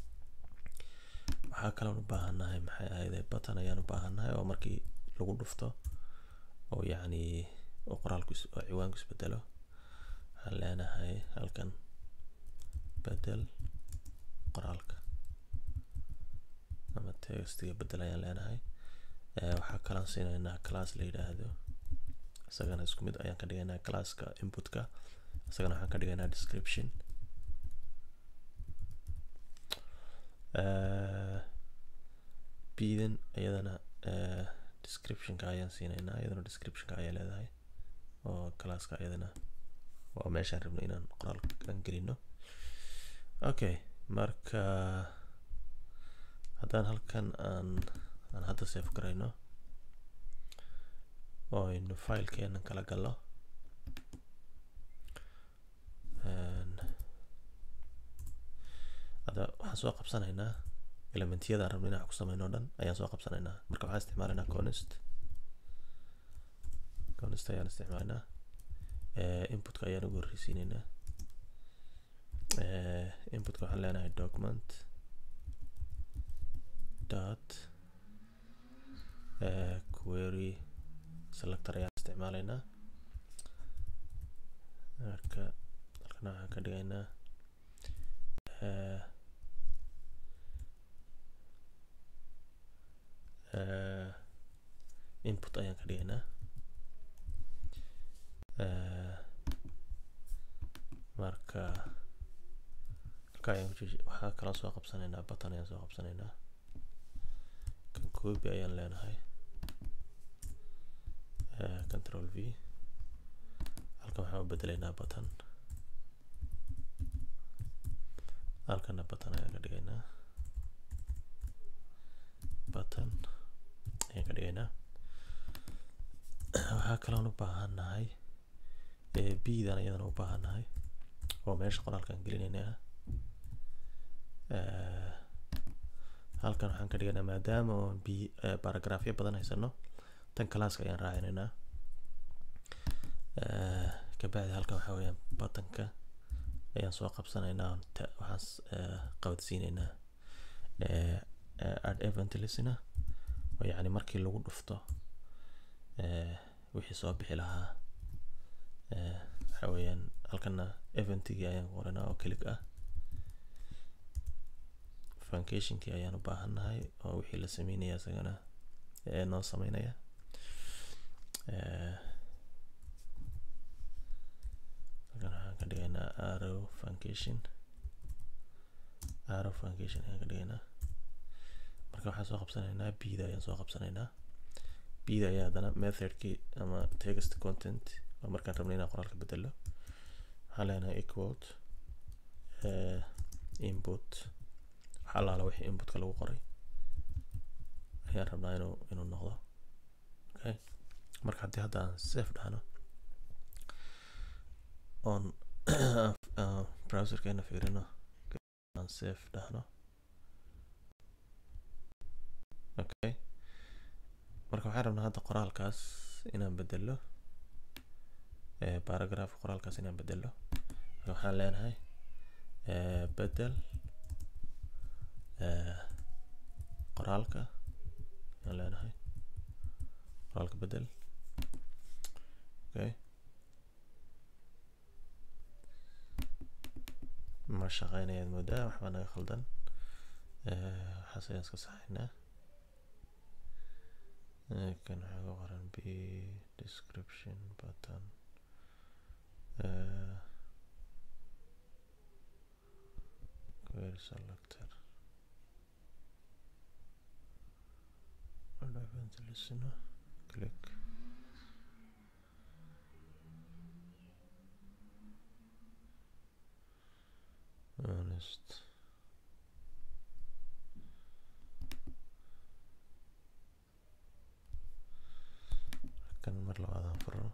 waxaa kaloon u baahannahay maxay ahayd button ayaan u baahannahay oo markii lagu dhufto oo yacni oo qoraalku oo ciwaanku isbedelo waxaan leenahay halkan bedel qoraalka ama textiga bedel ayaan leenahay waxaa kalaan siinaynaa class la yidhaahdo isagana isku mid ayaan ka dhigaynaa classka inputka isagana waxaan ka dhigaynaa description bidan iyadana descriptionka ayaan siinaynaa iyadana descriptionka ayaa leedahay oo classka iyadana waa meeshaan rabno inaan qoraal aan gelino okay marka haddaan halkan aan aan hadda save garayno oo aynu filekeenan kala galno hadda waxaan soo qabsanaynaa elementiyada aan rabno inaan wax ku sameyno o dhan ayaan soo qabsanaynaa marka waxaan isticmaalaynaa conist conist ayaan isticmaalaynaa inputka ayaan ugu horreysiinaynaa inputka waxaan leenahay document dot query selector ayaan isticmaalaynaa marka halkana waxaan ka dhigaynaa input ayaan ka dhigaynaa marka halka ayaan waxaa kaloo soo qabsanaynaa button ayaan soo qabsanaynaa kan copy ayaan leenahay control v halkan waxaan u bedelaynaa button halkana button ayaan ka dhigaynaa button ayaan ka dhigaynaa waxaa kaloon u baahannahay bdan iyadana u baahannahay oo meesha qoraalkaan gelinaynaa Eh, halkan waxaan ka dhiganaa maadaama oo bi baragraafyo badan haysano tan calaaska ayaan raacinaynaa Eh, kabacdi halkan waxaa weeyaan buttonka ayaan soo qabsanaynaa oon ta- waxaan s- eh, qabadsiinaynaa eh, eh, add event listener oo yacni markii lagu dhufto eh, wixii soo bixi lahaa eh, waxaa weeyaan halkana eventigii ayaan qoranaa oo kelig ah funcationkii ayaan u baahannahay oo wixii la sameynaya isagana ee noo sameynaya Eh, halkan waxaan ka dhigaynaa arrow funcation arrow funcation ayaan ka dhigaynaa marka waxaan soo qabsanaynaa bida ayaan soo qabsanaynaa bida ayaa haddana methodkii ama text content oo markaan rabnay inaan qoraalka bedelo waxaan leenahay equal eh, input waxa allaala wixii inputka lagu qoray ayaan rabnaa inuu inuu noqdo okay marka haddii hadda aan safe dhahno oon aan browserkeena fiirino aan safe dhahno okay marka waxaan rabnaa hadda qoraalkaas inaan bedelo eh, paragraph qoraalkaas inaan bedelo marka waxaan leenahay eh, bedel eh, qoraalka ayaan leenahay qoraalka bedel okay ma shaqeynayaad moodaa waxbaa naga khaldan Eh, waxaas ayaan iska saxaynaa Eh, kan waxaa ku qoran b description button Eh, query selector Add event listener click honest kan mar labaad aan furo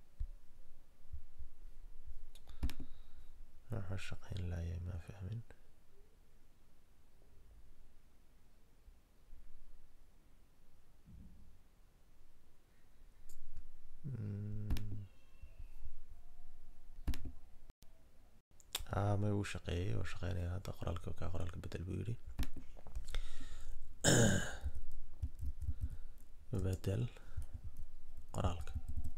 waxa shaqayn laayay ma fahmin Mm. haa may uu shaqeeyay oo shaqeynaya hadda qoraalka ka qoraalka bedel buu yidhi bedel qoraalka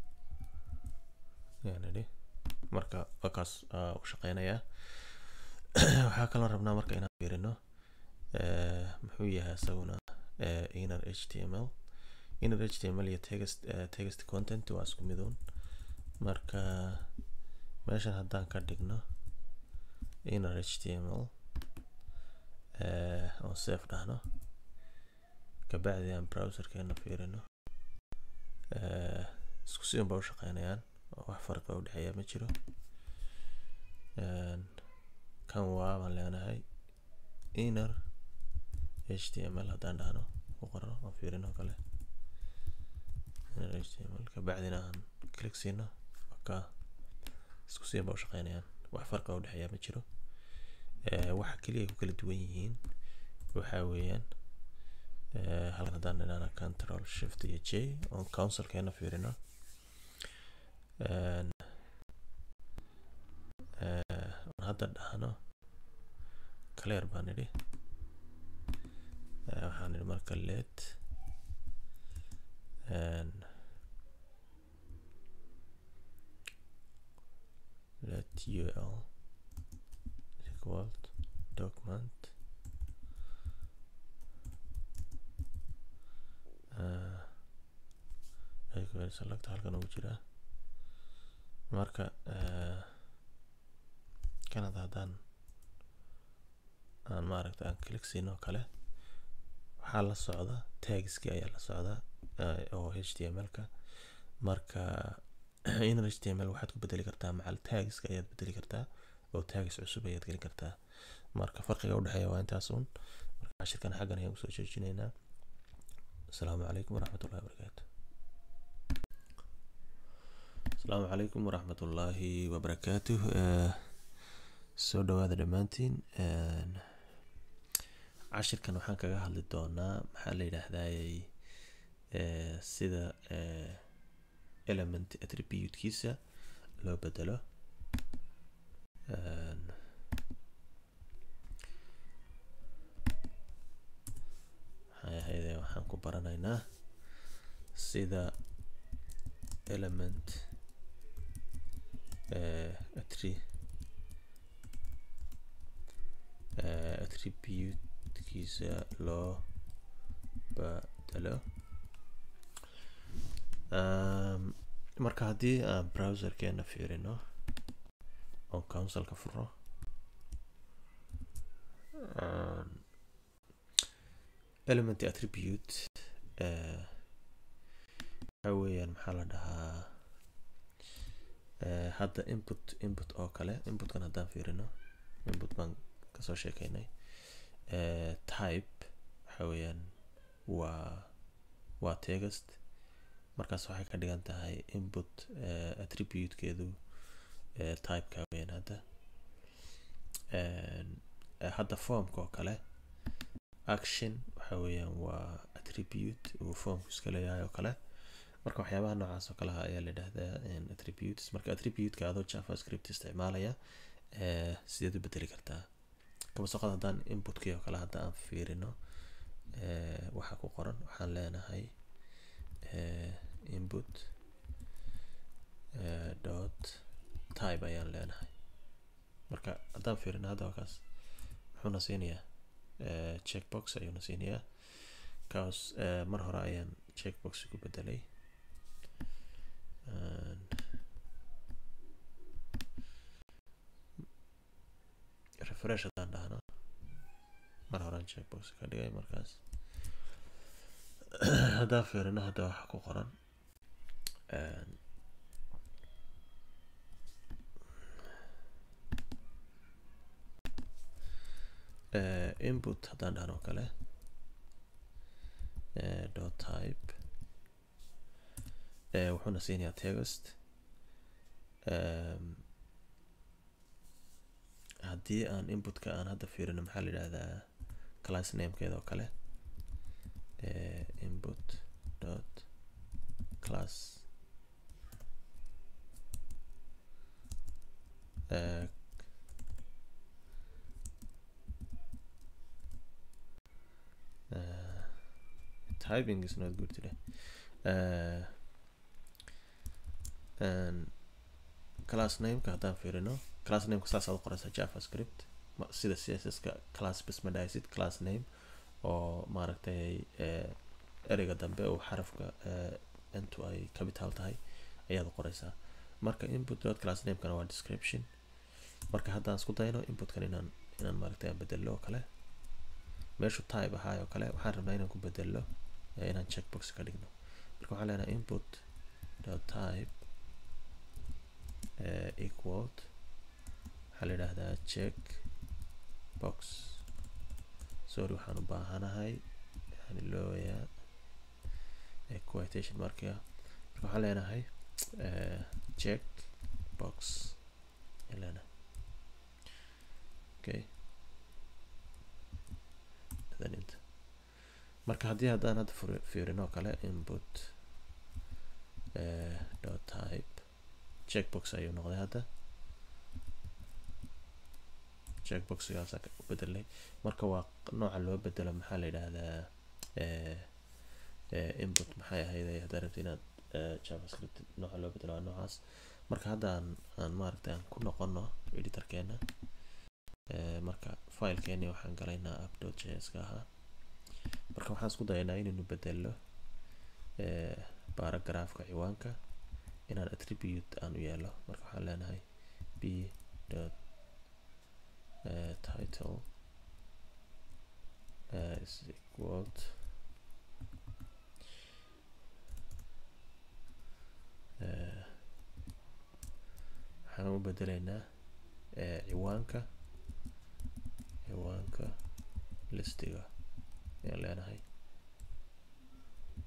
ayaan idhi marka waa kaas aa u shaqeynayaa waxaa kaloo rabnaa marka inaan fiirino eh, muxuu yahay isaguna eh, inner html inner html iyo text eh, text content waa isku midoon marka meeshan haddaan ka dhigno inner html eh, oo safe dhahno kabacdi aan browserkeena fiirino eh, isku si unba u shaqeynayaan oo wax farqa u dhexeeya ma jiro En, kan waa baan leenahay inner html haddaan dhahno ku qorno oo fiirino kale inner html kabacdina aan click siino ka isku si unba u shaqeynayaan wax farqa u dhexeeya ma jiro Eh, waxa keliya ay ku kala duwan yihiin waxaa weeyaan eh, halkan haddaan idhahna control shift iyo j oon counsilkeena fiirino En, eh, oon hadda dhahno clear baan idhi Eh, waxaan idhi marka let En, let ul equal document uh, equal select halkan ugu jiraa marka uh, kanada haddaan aan maaragta aan click siino oo kale waxaa la socda tagski ayaa la socda uh, oo html-ka marka inner html waxaad ku bedeli kartaa macal tagska ayaad bedeli kartaa oo tags cusub ayaad gelin kartaa marka farqiga udhexeeya waa intaas un marka cashirkan xaggan ayaan kusoo joojinaynaa asalaamu calaykum waraxmatullahi wabarakaatu asalaamu calaykum waraxmatullaahi wabarakaatuh Eh, soo dhawaada dhammaantiin cashirkan waxaan kaga hadli doonaa maxaa la yidhaahdaayey sida element attributekiisa loo bedelo maxay ahayde waxaan ku baranaynaa sida element attri attributekiisa loo bedelo marka haddii aan browserkeena fiirino oon counsilka furo element attribute waxa weeyaan maxaa la dhahaa hadda input input oo kale inputkan haddaan fiirino input baan kasoo sheekeynay type waxa weeyaan waa waa text markaas waxay ka dhigan tahay input attributekeedu typeka weeyaan hadda hadda formka oo kale action waxa weeyaan waa attribute uu formku iska leeyahay oo kale marka waxyaabaha noocaas oo kaleha ayaa la yidhahdaa attributes marka attributeka adoo javascript isticmaalaya sideed u bedeli kartaa kama soo qaad haddaan inputkii oo kale hadda aan fiirino waxa ku qoran waxaan leenahay input dot type ayaan leenahay marka haddaan fiirino hadda waa kaas muxuuna siinayaa checkbox ayuuna siinayaa kaas mar hore ayaan checkbox ku bedelay refresh haddaan dhahno mar horean checkbox ka dhigay markaas haddaan fiirino hadda waxa ku qoran input haddaan dhahno kale dot type wuxuuna siinayaa text haddii aan inputka aan hadda fiirino maxaa la yidhahdaa class namekeeda oo kale input dot class typing is not good today uh, and class nameka haddaan fiirino class nameka saas aad u qoraysaa javascript sida css-ka class bas ma dhahaysid class name oo maaragtay ereyga dambe uu xarafka intu ay capital tahay ayaad u qoraysaa marka input dot class namekana waa description marka haddaan isku dayno inputkan inaan inaan maaragtay aan bedello oo kale meeshu type ahaay oo kale waxaan rabnaa inaan ku bedello inaan checkbox ka dhigno marka waxaan leenahay input dot type equaled waxaa la yidhaahdaa check box sorry waxaan u baahanahay yani looyaa quotation marka marka waxaan leenahay check box ayaan leenahay okay inta marka haddii haddaan hadda fiirino kale input dot type checkbox ayuu noqday hadda checkboxgaasa u bedelay marka waa nooca loo bedelo maxaa la yidhaahdaa input maxay ahayd haddaa rabta inaad javascript nooca loo bedelo waa noocaas marka hadda aan aan maaragtay aan ku noqono editorkeena marka filekeeni waxaan galaynaa app dot js ka ahaa marka waxaan isku dayaynaa inaynu bedelo baragraafka ciwaanka inaan attribute aan u yeelo marka waxaan leenahay b dot title is equaled waxaan u bedelaynaa ciwaanka ciwaanka listiga ayaan leenahay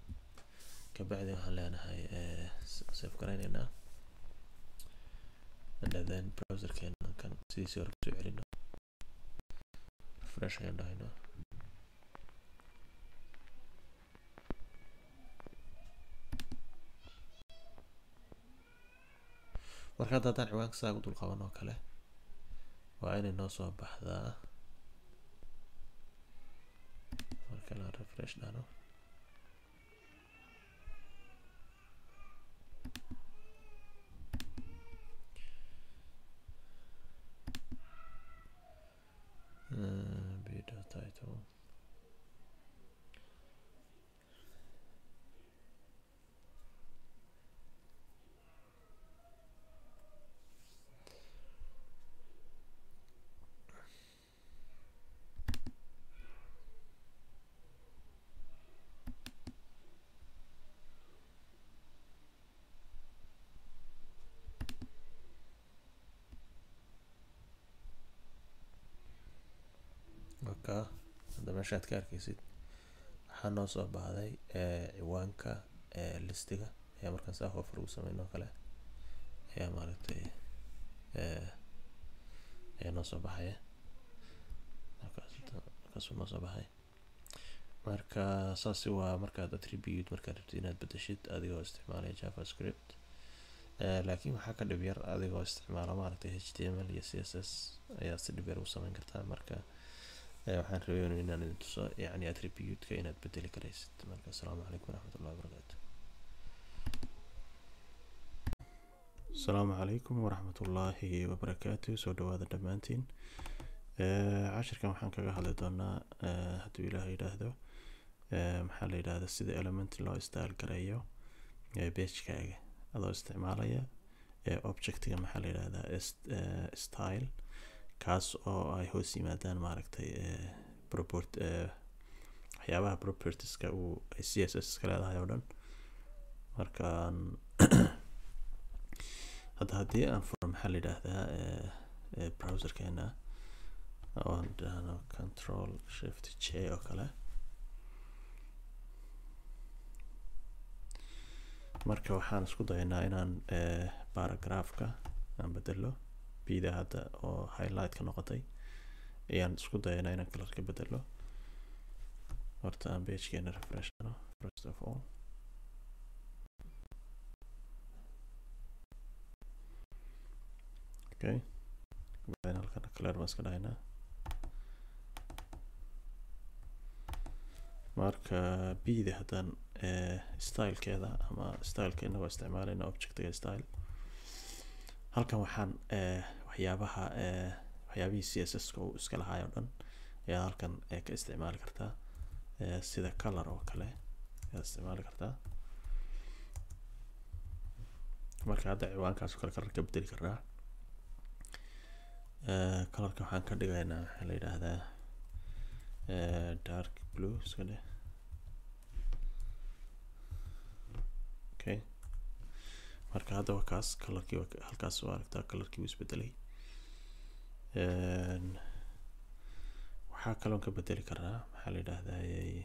kabacdi waxaan leenahay save garaynaynaa and then browserkeena kan sidiisii hore kusoo celino refresh ayaan dhahayno marka hadda haddaan ciwaanka saa ugu dul qaban oo kale waa inay noo soo baxdaa marka la refresh dhahno Uh, video title marka hadda meeshaad ka arkeysid waxaa noo soo baxday ciwaanka listiga ayaa markaan saa hoofar ugu sameyn oo kale ayaa maaragtay ayaa noo soo baxaya markaasuu noo soo baxay marka saasi waa markaad attribute markaad rabtid inaad bedeshid adigoo isticmaalaya javascript laakiin waxaa ka dhib yar adigoo isticmaala maaragtay h t m l iyo c s s ayaa si dhib yar u sameyn kartaa marka waxaan rabay inaan idin tuso yani attribute-ka inaad bedeli karaysid marka asalaamu calaykum waraxmatullahi wabarakaatu asalaamu calaykum waraxmatullaahi wabarakaatu soo dhawaada dhammaantiin cashirkan waxaan kaga hadli doonaa hadduu ilaah yidhaahdo maxaa la yidhahda sida element loo style gareeyo bagekaaga adoo isticmaalaya objectiga maxaa la yidhahdaa style kaas oo ay hoos yimaadaan maaragtay proport waxyaabaha propertieska uu ay c s s ka leedahay oo dhan markaan hadda haddii aan furo maxaa la yidhaahdaa browserkeena oon dhahno control shift j oo kale marka waxaan isku dayaynaa inaan paragraphka aan bedelo bida hadda oo highlight ka noqotay ayaan isku dayaynaa inaan color ka bedelo horta aan pagekeena refresh ano first of all okay kabacdina halkan color baan iska dhahaynaa marka bida haddaan stylekeeda ama styleka inagoo isticmaalayna objectiga style halkan waxaan waxyaabaha waxyaabihii c s s ka uu iska lahaay oo dhan ayaad halkan ka isticmaali kartaa sida color oo kale ayaad isticmaali kartaa marka hadda ciwaankaas oo kale color ka bedeli karnaa colorka waxaan ka dhigaynaa maxaa la yidhaahdaa dark blue iska dheh okay marka hadda waa kaas colorkii halkaas waa aragtaa colorkii wuu isbedelay waxaa kaloon ka bedeli karaa maxaa la yidhaahdaa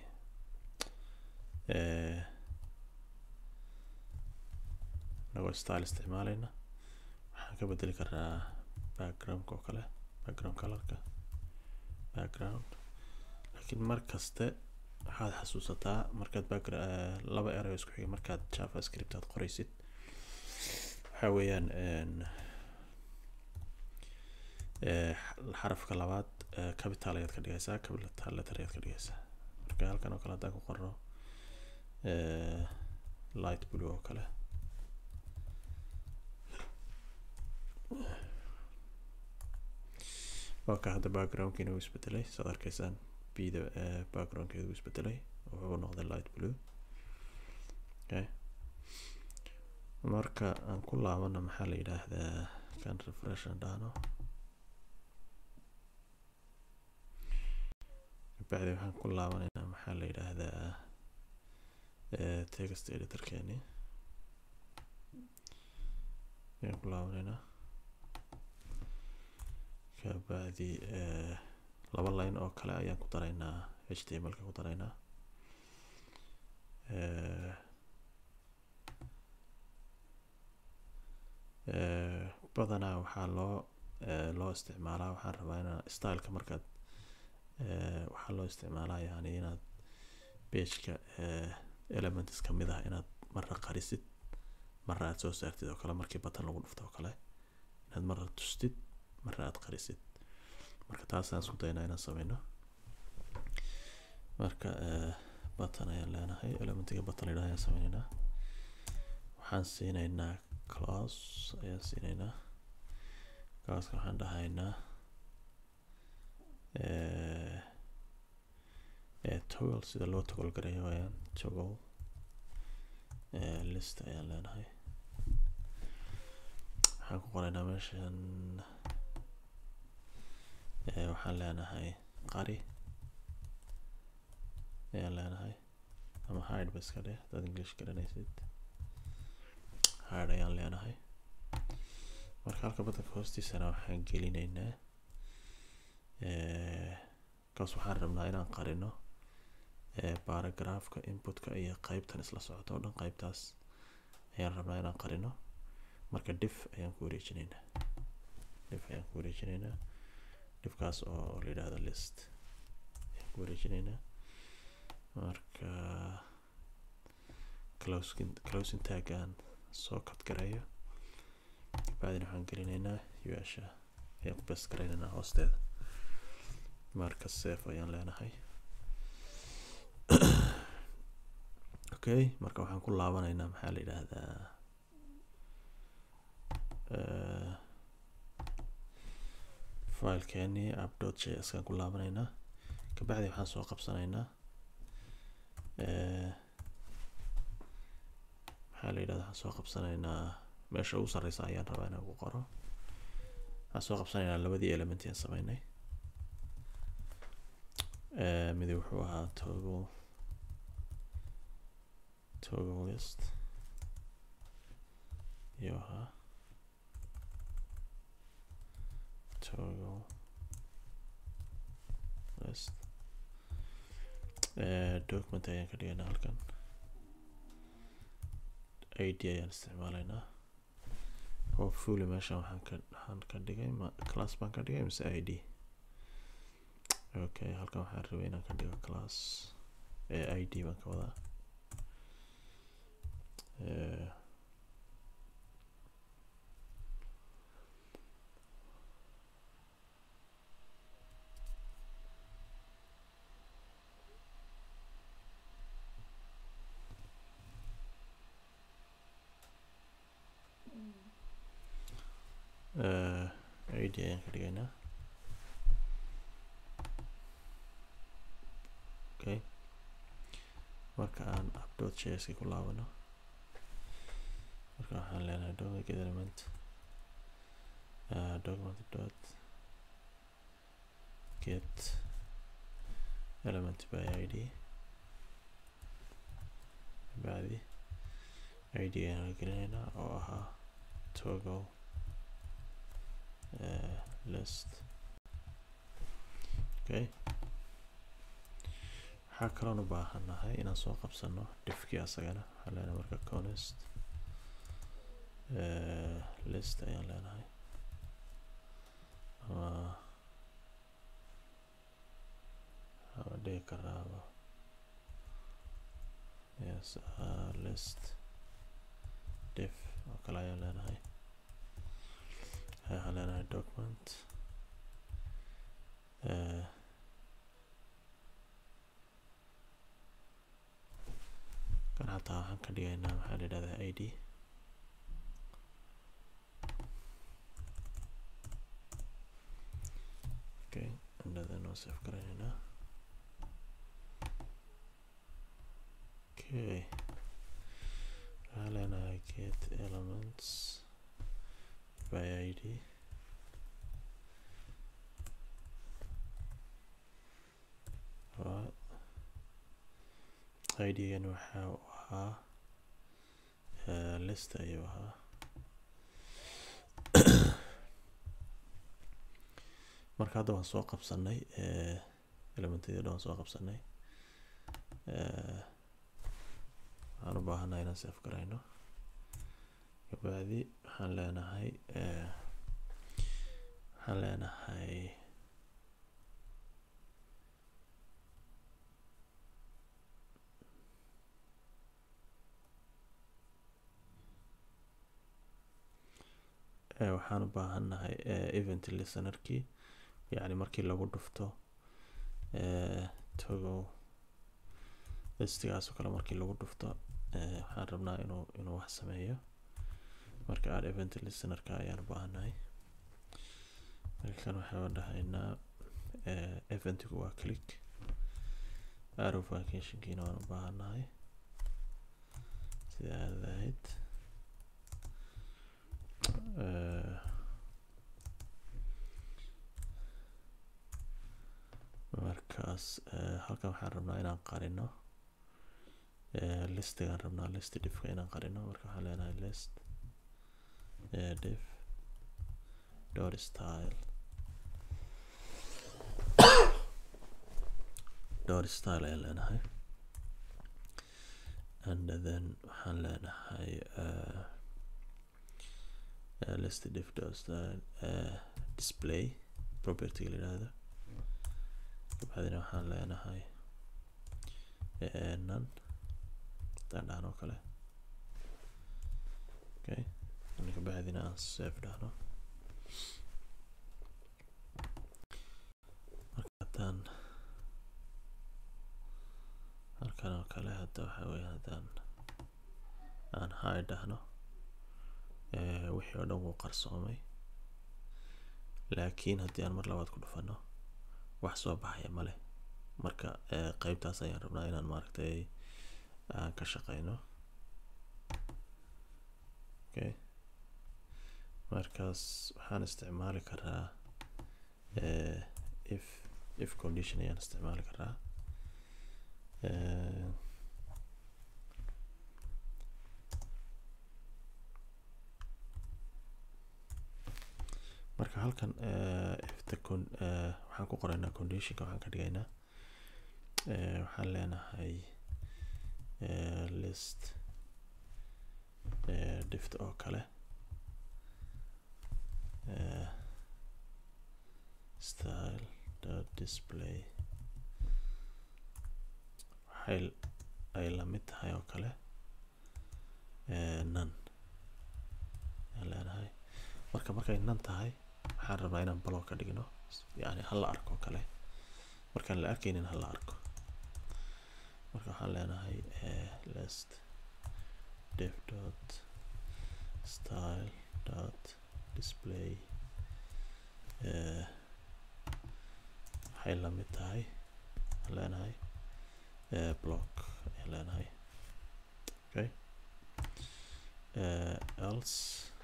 inagoo style isticmaalayna waxaan ka bedeli karaa backgroundka oo kale background colorka background laakiin mar kaste waxaad xasuusataa markaad background laba erayo isku xiga markaad javascript aad qoraysid waxaa weeyaan xarafka labaad capital ayaad ka dhigaysaa capital letter ayaad ka dhigaysaa marka halkan oo kale haddaan ku qorno light blue oo kale waa ka hadda backgroundkiina uu isbedelay saad arkaysaan bida backgroundkeeda uu isbedelay wuxuu noqday light blue okay marka aan ku laabano maxaa la yidhaahdaa kan refresh aan dhahno kabacdi waxaan ku laabanaynaa maxaa la yidhaahdaa text editorkeeni ayaan ku laabanaynaa kabacdi laba line oo kale ayaan ku daraynaa h t m l ka ku daraynaa badanaa waxaa loo loo isticmaalaa waxaan rabaa inaa styleka markaad waxaa loo isticmaalaa yani inaad pageka elements kamid ah inaad marra qarisid marra aad soo saartid oo kale markii button lagu dhufto oo kale inaad marra tustid marra aad qarisid marka taasaan isku daynaa inaan sameyno marka button ayaan leenahay elementiga button layidhaha ayaan sameyneynaa waxaan siineynaa class ayaan siineynaa classka waxaan dhahaynaa toggle sida loo toggle gareeyo ayaan toggle list ayaan leenahay waxaan ku qoraynaa meeshan waxaan leenahay qari ayaan leenahay ama hide ba iska dheh hadaad english garanaysid hide ayaan leenahay marka halka badanka hoostiisana waxaan gelineynaa kaas waxaan rabnaa inaan qarino baragraafka inputka iyo qeybtan isla socoto o dhan qeybtaas ayaan rabnaa inaan qarino marka dif ayaan ku wareejineynaa dif ayaan ku wareejineynaa difkaas oo la yidhahdo list ayaan ku wareejineynaa marka closing closing taggaan soo kad gareeyo kabacdina waxaan gelineynaa u-asha ayaan ku bes gareyneynaa hoosteeda marka safe ayaan leenahay okay marka waxaan ku laabaneynaa maxaa la yidhaahdaa filekeeni app dot j s kaan ku laabaneynaa kabacdi waxaan soo qabsaneynaa maxaa la yidhahda waxaan soo qabsaneynaa meesha ugu sarreysa ayaan rabaa inaan ku qoro waxaan soo qabsaneynaa labadii element aan sameynay midi wuxuu ahaa toggle toggle list iyo ahaa toggle list document ayaan ka dhigaynaa halkan id ayaan isticmaalaynaa hopefully meeshan waxaan ka waxaan ka dhigay ma class baan ka dhigay mise id okay halkan waxaan rabay inaan ka dhigo class ee id baan ka wadaa id ayaan ka dhigaynaa okay marka aan updot js ku laabano marka waxaan leenahay document get element uh, document dot get element by id bacdi id ayaan gelinaynaa oo ahaa toggle uh, list okay waxaa kaloon u baahanahay inaan soo qabsano difkii asagana waxaan leenahay marka conest list ayaan leenahay ama ama dhigi karaaba yes uh, list dif oo kale ayaan leenahay waxaan leenahay document uh, kan hataa waxaan ka dhigaynaa maxaa la yidhahdaa id okay indhadan oo save garaynaynaa okay waxaan leenahay get elements by id right idgan waxa uu ahaa list ayuu ahaa marka hadda waan soo qabsanay elementadii dhan waan soo qabsanay waxaan u baahanaa inaan save garayno kabacdi waxaan leenahay waxaan leenahay waxaan u baahannahay event listenerkii yacni markii lagu dhufto togo listigaas oo kale markii lagu dhufto waxaan rabnaa inuu inuu wax sameeyo marka aad event listenerka ayaan u baahannahay markan waxaan dhahaynaa eventigu waa click arrow vacationkiina waan u baahannahay sida aad ahayd markaas halkan waxaan rabnaa inaan qarino listigaan rabnaa list diffka inaan qarino marka waxaan leenahay list diff dot style dot style ayaan leenahay and then waxaan leenahay uh, uh, list diff dot style uh, display property la yidhaahdo kabacdina waxaan leenahay nan haddaan dhahno oo kale okay kabacdina aan save dhahno marka haddaan halkan oo kale hadda waxa weeye haddaan aan hay dhahno wixii oo dhan wuu qarsoomay laakiin haddii aan mar labaad ku dhufano wax soo baxaya male marka qeybtaas ayaan rabnaa inaan maaragtay aan ka shaqeyno okay markaas waxaan isticmaali karaa if if condition ayaan isticmaali karaa marka halkan ifta con waxaan ku qoraynaa conditionka waxaan ka dhigaynaa waxaan leenahay list dift oo kale style dot display waxay ay la mid tahay oo kale nan ayaan leenahay marka markay nan tahay waxaan rabnaa inaan block ka dhigno yani hala arko kale markaan la arkaynin hala arko marka waxaan leenahay list div dot style dot display waxay la mid tahay waxaan leenahay block ayaan leenahay okay else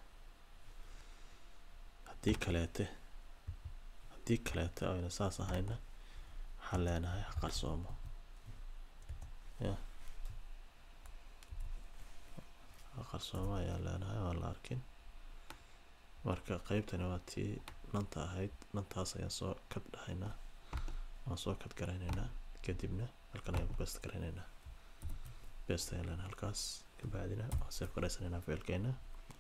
haddii kaleete haddii kaleete ayna saas ahayna waxaan leenahay ha qarsoomo ya ha qarsoomo ayaan leenahay waan la arkin marka qeybtani waa tii nanta ahayd nantaas ayaan soo kad dhahaynaa waan soo kad garaynaynaa kadibna halkan ayaan ku best garaynaynaa best ayaan leenahay halkaas kabacdina waan save garaysanaynaa failkeena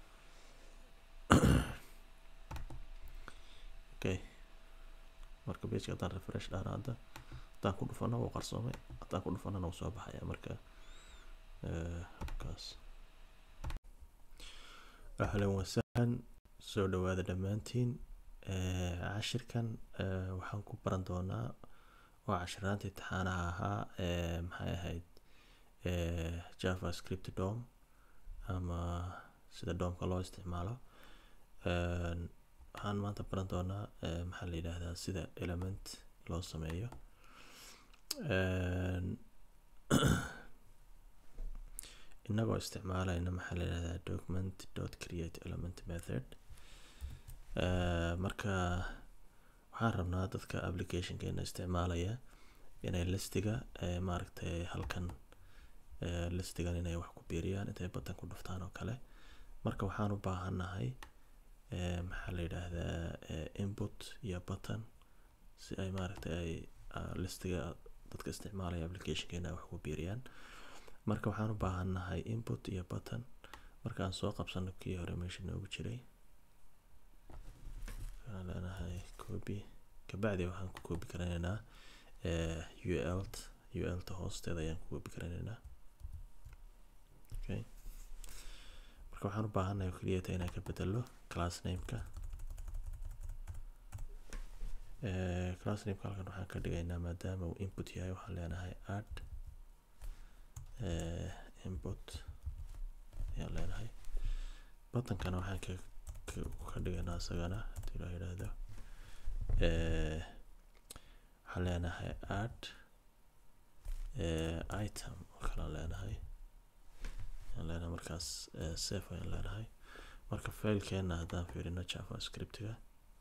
okay marka pageka haddaan refresh dhahna hadda haddaan ku dhufano wuu qarsoomay haddaan ku dhufanana wuu soo baxaya marka halkaas ahlan wasahlan soo dhawaada dhammaantiin cashirkan waxaan ku baran doonaa oo cashiraanta imtixaanaha ahaa maxay ahayd javascript dom ama sida domka loo isticmaalo waxaan maanta baran doonaa maxaa la yidhaahdaa sida element loo sameeyo inagoo isticmaalayna maxaa la yidhahdaa document dot create element method marka waxaan rabnaa dadka applicationkeena isticmaalaya inay listiga maaragtay halkan listigan inay wax ku biiriyaan intay button ku dhuftaan oo kale marka waxaan u baahannahay maxaa la yidhaahdaa input iyo button si ay maaragtay ay listiga dadka isticmaalaya applicationkeena ay wax ku biiriyaan marka waxaan u baahannahay input iyo button markaan soo qabsano kii hore meesha noogu jiray waxaan leenahay copy kabacdi waxaan ku copy garanaynaa ult ulta hoosteeda ayaan ku copy garanaynaa okay marka waxaan u baahannahay oo keliyata inaan ka bedelo class nameka class nameka halkan waxaan ka dhigaynaa maadaama uu input yahay waxaan leenahay add input ayaan leenahay butankana waxaan ka ka dhigaynaa isagana hadii la yidhaahdo waxaan leenahay add item oo kalean leenahay ayaan leenahay markaas safe ayaan leenahay marka failkeena haddaan fiirino javascriptiga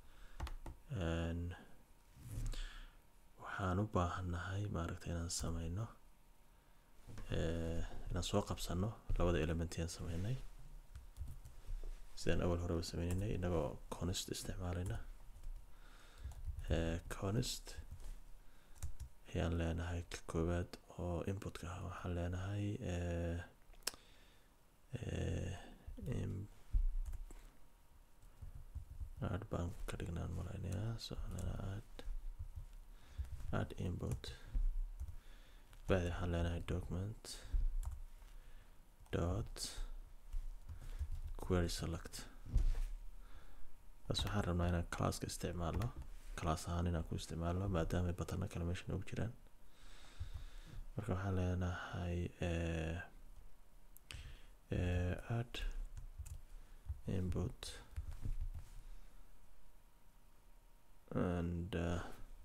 waxaan u baahannahay maaragtay inaan sameyno inaan soo qabsano labada element yaan sameynay sidaan awal horeba sameyneynay inagoo conist isticmaalayna conist ayaan leenahay ka koowaad oo inputka ah waxaan leenahay add baan ka dhignaan malaynayaa so add add input bacdi waxaan leenahay document dot query select bas waxaan rabnaa inaan classka isticmaalno class ahaan inaan ku isticmaalno maadaama batana kale meesha noogu jiraan marka waxaan leenahay add input and uh,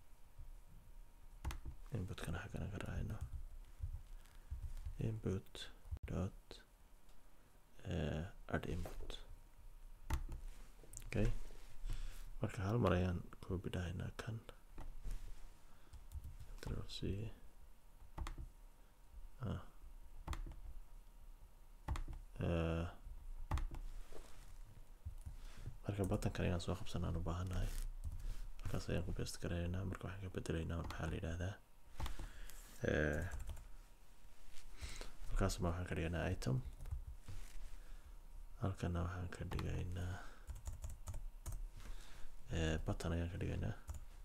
inputkana xaggana ka raacayno input dot uh, add input okay marka hal mar ayaan copy dhahaynaa kan control c ah. uh, marka buttonkan inaan soo qabsanaan u baahannahay markaas ayaan ku best garanaynaa marka waxaan ka bedelaynaa maxaa la yidhaahdaa markaasma waxaan ka dhigaynaa item halkana waxaan ka dhigaynaa button ayaan ka dhigaynaa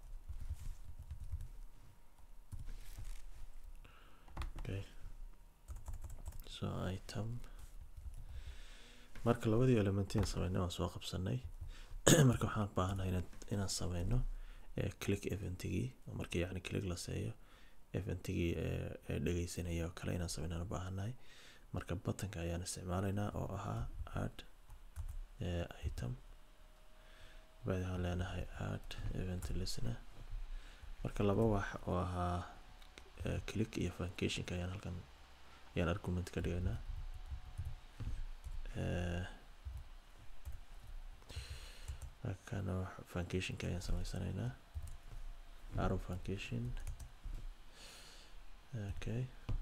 okay so item marka labadii elementian sameynay waan soo qabsanay marka waxaan baahanahay inaan inaan sameyno click eventigii markii yacni click la seeyo eventigii ee dhegeysanaya oo kale inaan sameynaan u baahannahay marka buttonka ayaan isticmaalaynaa oo ahaa add item bacdi waxaan leenahay add event listener marka laba wax oo ahaa click iyo funcationka ayaan halkan ayaan argument ka dhigaynaa halkana funcationka ayaan sameysanaynaa arrow funcation okay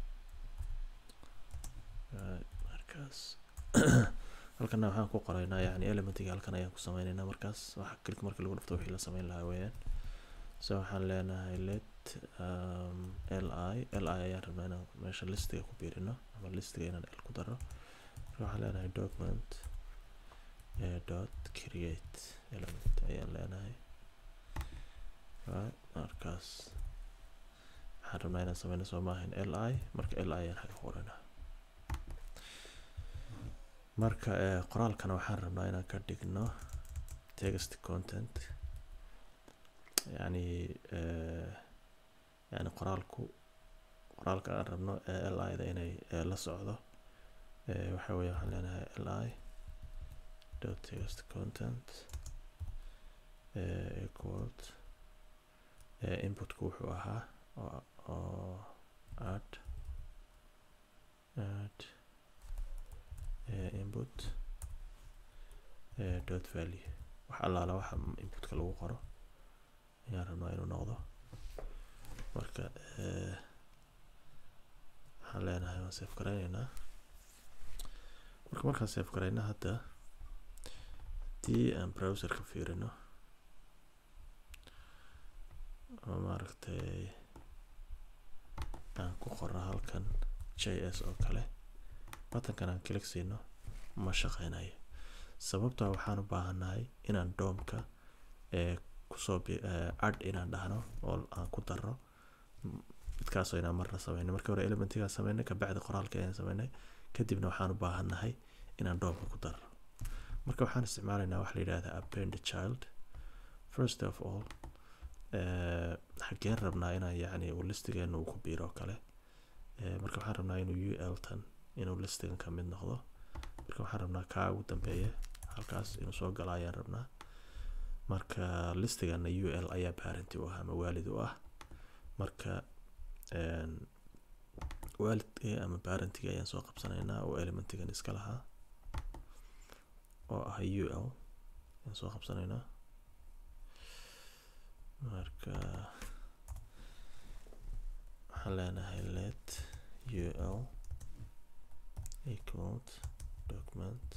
markaas halkana waxaan ku qoraynaa yani elementiga halkan ayaan ku sameynaynaa markaas waxa click marka lagu dhufto wixii la sameyn lahaa weeyaan so waxaan leenahay let um, li li ayaan rabnaa inaan meesha listiga ku biirino ama listiga inaan l ku daro marka waxaan leenahay document uh, dot create element ayaan leenahay right markaas waxaan rabnaa inaan sameyno soo maahan li marka li ayaan xaga qoranaa marka qoraalkana waxaan rabnaa inaan ka dhigno text content yani yani qoraalku qoraalka aan rabno li da inay la socdo waxa weeye waxaan leenahay li dot text content equals inputku wuxuu ahaa oo add add input dot value wax allaala waxa inputka lagu qoro ayaan rabnaa inuu noqdo marka waxaan leenahay waan save garayneynaa marka markaan save garayna hadda haddii aan browserka fiirino oo maaragtay aan ku qorno halkan js oo kale buttonkan aan click siino ma shaqeynayo sababtaa waxaan u baahannahay inaan doomka ee kusoo bi- eh, add inaan dhahno oo aan ku darro M- midkaasoo inaan marna sameynay markii hore elementigaan sameynay kabacdi qoraalka ayaan sameynay kadibna waxaan u baahannahay inaan doomka ku darro marka waxaan isticmaalaynaa waxa la yidhahda append child first of all eh, xageen rabnaa inaan yacni uu listigeena uu ku biiro oo kale Eh, marka waxaan rabnaa inuu ul tan inuu listigan ka mid noqdo marka waxaan rabnaa kaa ugu dambeeya halkaas inuu soo galo ayaan rabnaa marka listigana ul ayaa parenti u ah ama waalid u ah marka een, waalidka ama parentiga ayaan soo qabsanaynaa oo elementigan iska lahaa oo ah ul ayaan soo qabsanaynaa marka waxaan leenahay let ul equals document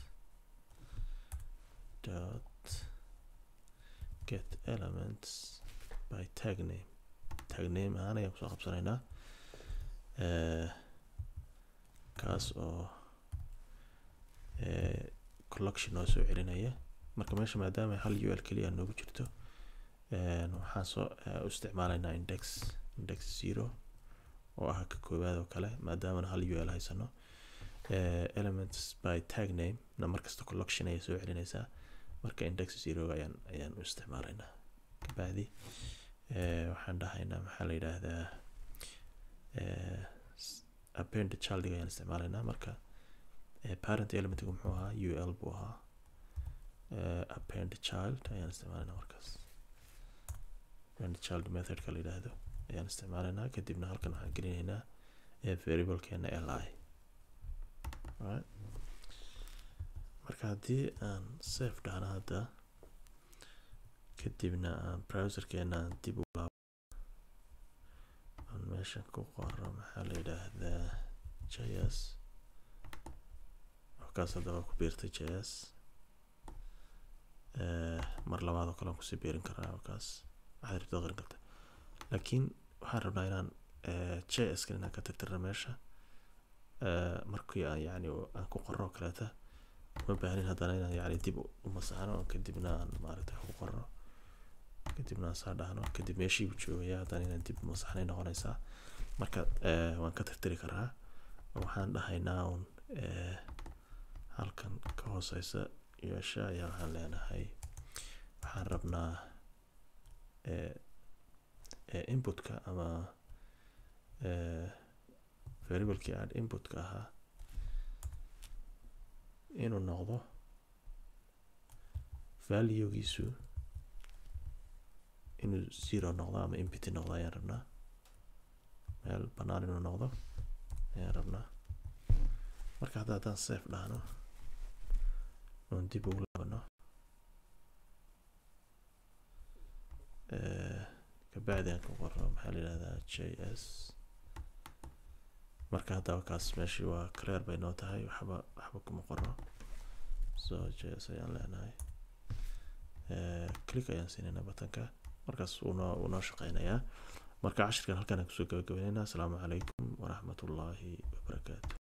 dot get elements by tag name tag name ahaan ayaan kusoo qabsanaynaa Eh, kaas oo eh, collection noo soo celinaya marka meesha maadaama hal ul keliya noogu jirto een, waxaan soo eh, u isticmaalaynaa index index zero oo ah ka koowaad oo kale maadaamana hal ul haysano Eh, elements by tag name na markasta collection ayay soo celinaysaa marka index zero ayaan ayaan u isticmaalaynaa kabacdi eh, waxaan dhahaynaa maxaa la yidhaahdaa eh, s- append childiga ayaan isticmaalaynaa marka eh, parent elementigu muxuu ahaa ul buu ahaa eh, append child ayaan isticmaalaynaa markaas append child methodka la yidhaahdo ayaan isticmaalaynaa kadibna halkan waxaan gelinaynaa eh, variablekeena li Alright. marka haddii aan safe dhahno hadda kadibna aan browserkeena aan dib u laabo aan meeshan ku qoro maxaa la yidhaahdaa js halkaas haddaba ku biirtay js Eh, mar labaad oo kale aan kusii biirin karaa halkaas waxaad rabta qarin karta laakiin waxaan rabnaa inaan eh, js kan inaan ka tirtirna meesha Eh, markii aan yacni aan ku qorro oo kaleeta ma baahnin haddana inaan yacni dib u u masaxno kadibna aan maaragtay wax ku qorro kadibna aan saa dhahno kadib meeshii buu joogaya haddana inaan dib u masaxnay noqonaysaa marka eh, waan ka tirtiri karaa oo waxaan dhahaynaa un eh, halkan ka hooseysa yeesha ayaa waxaan leenahay waxaan rabnaa eh, eh, inputka ama eh, variablekii aan inputka ahaa inuu noqdo valuegiisu inuu zero noqdo ama empty noqdo ayaan rabnaa meel bannaan inuu noqdo ayaan rabnaa marka hadda haddaan safe dhahno oon dib ugu laabano Eh, kabacdi aan ku qoro maxaa la yidhahdaa js marka haddaba kaas meeshii waa clear bay noo tahay waxba waxba kuma qoro so js ayaan leenahay Eh, click ayaan siinaynaa batanka markaas wuu noo wuu noo shaqeynayaa marka cashirkan halkaan aan kusoo gabagabeynayna asalaamu calaykum waraxmatullaahi wabarakaatu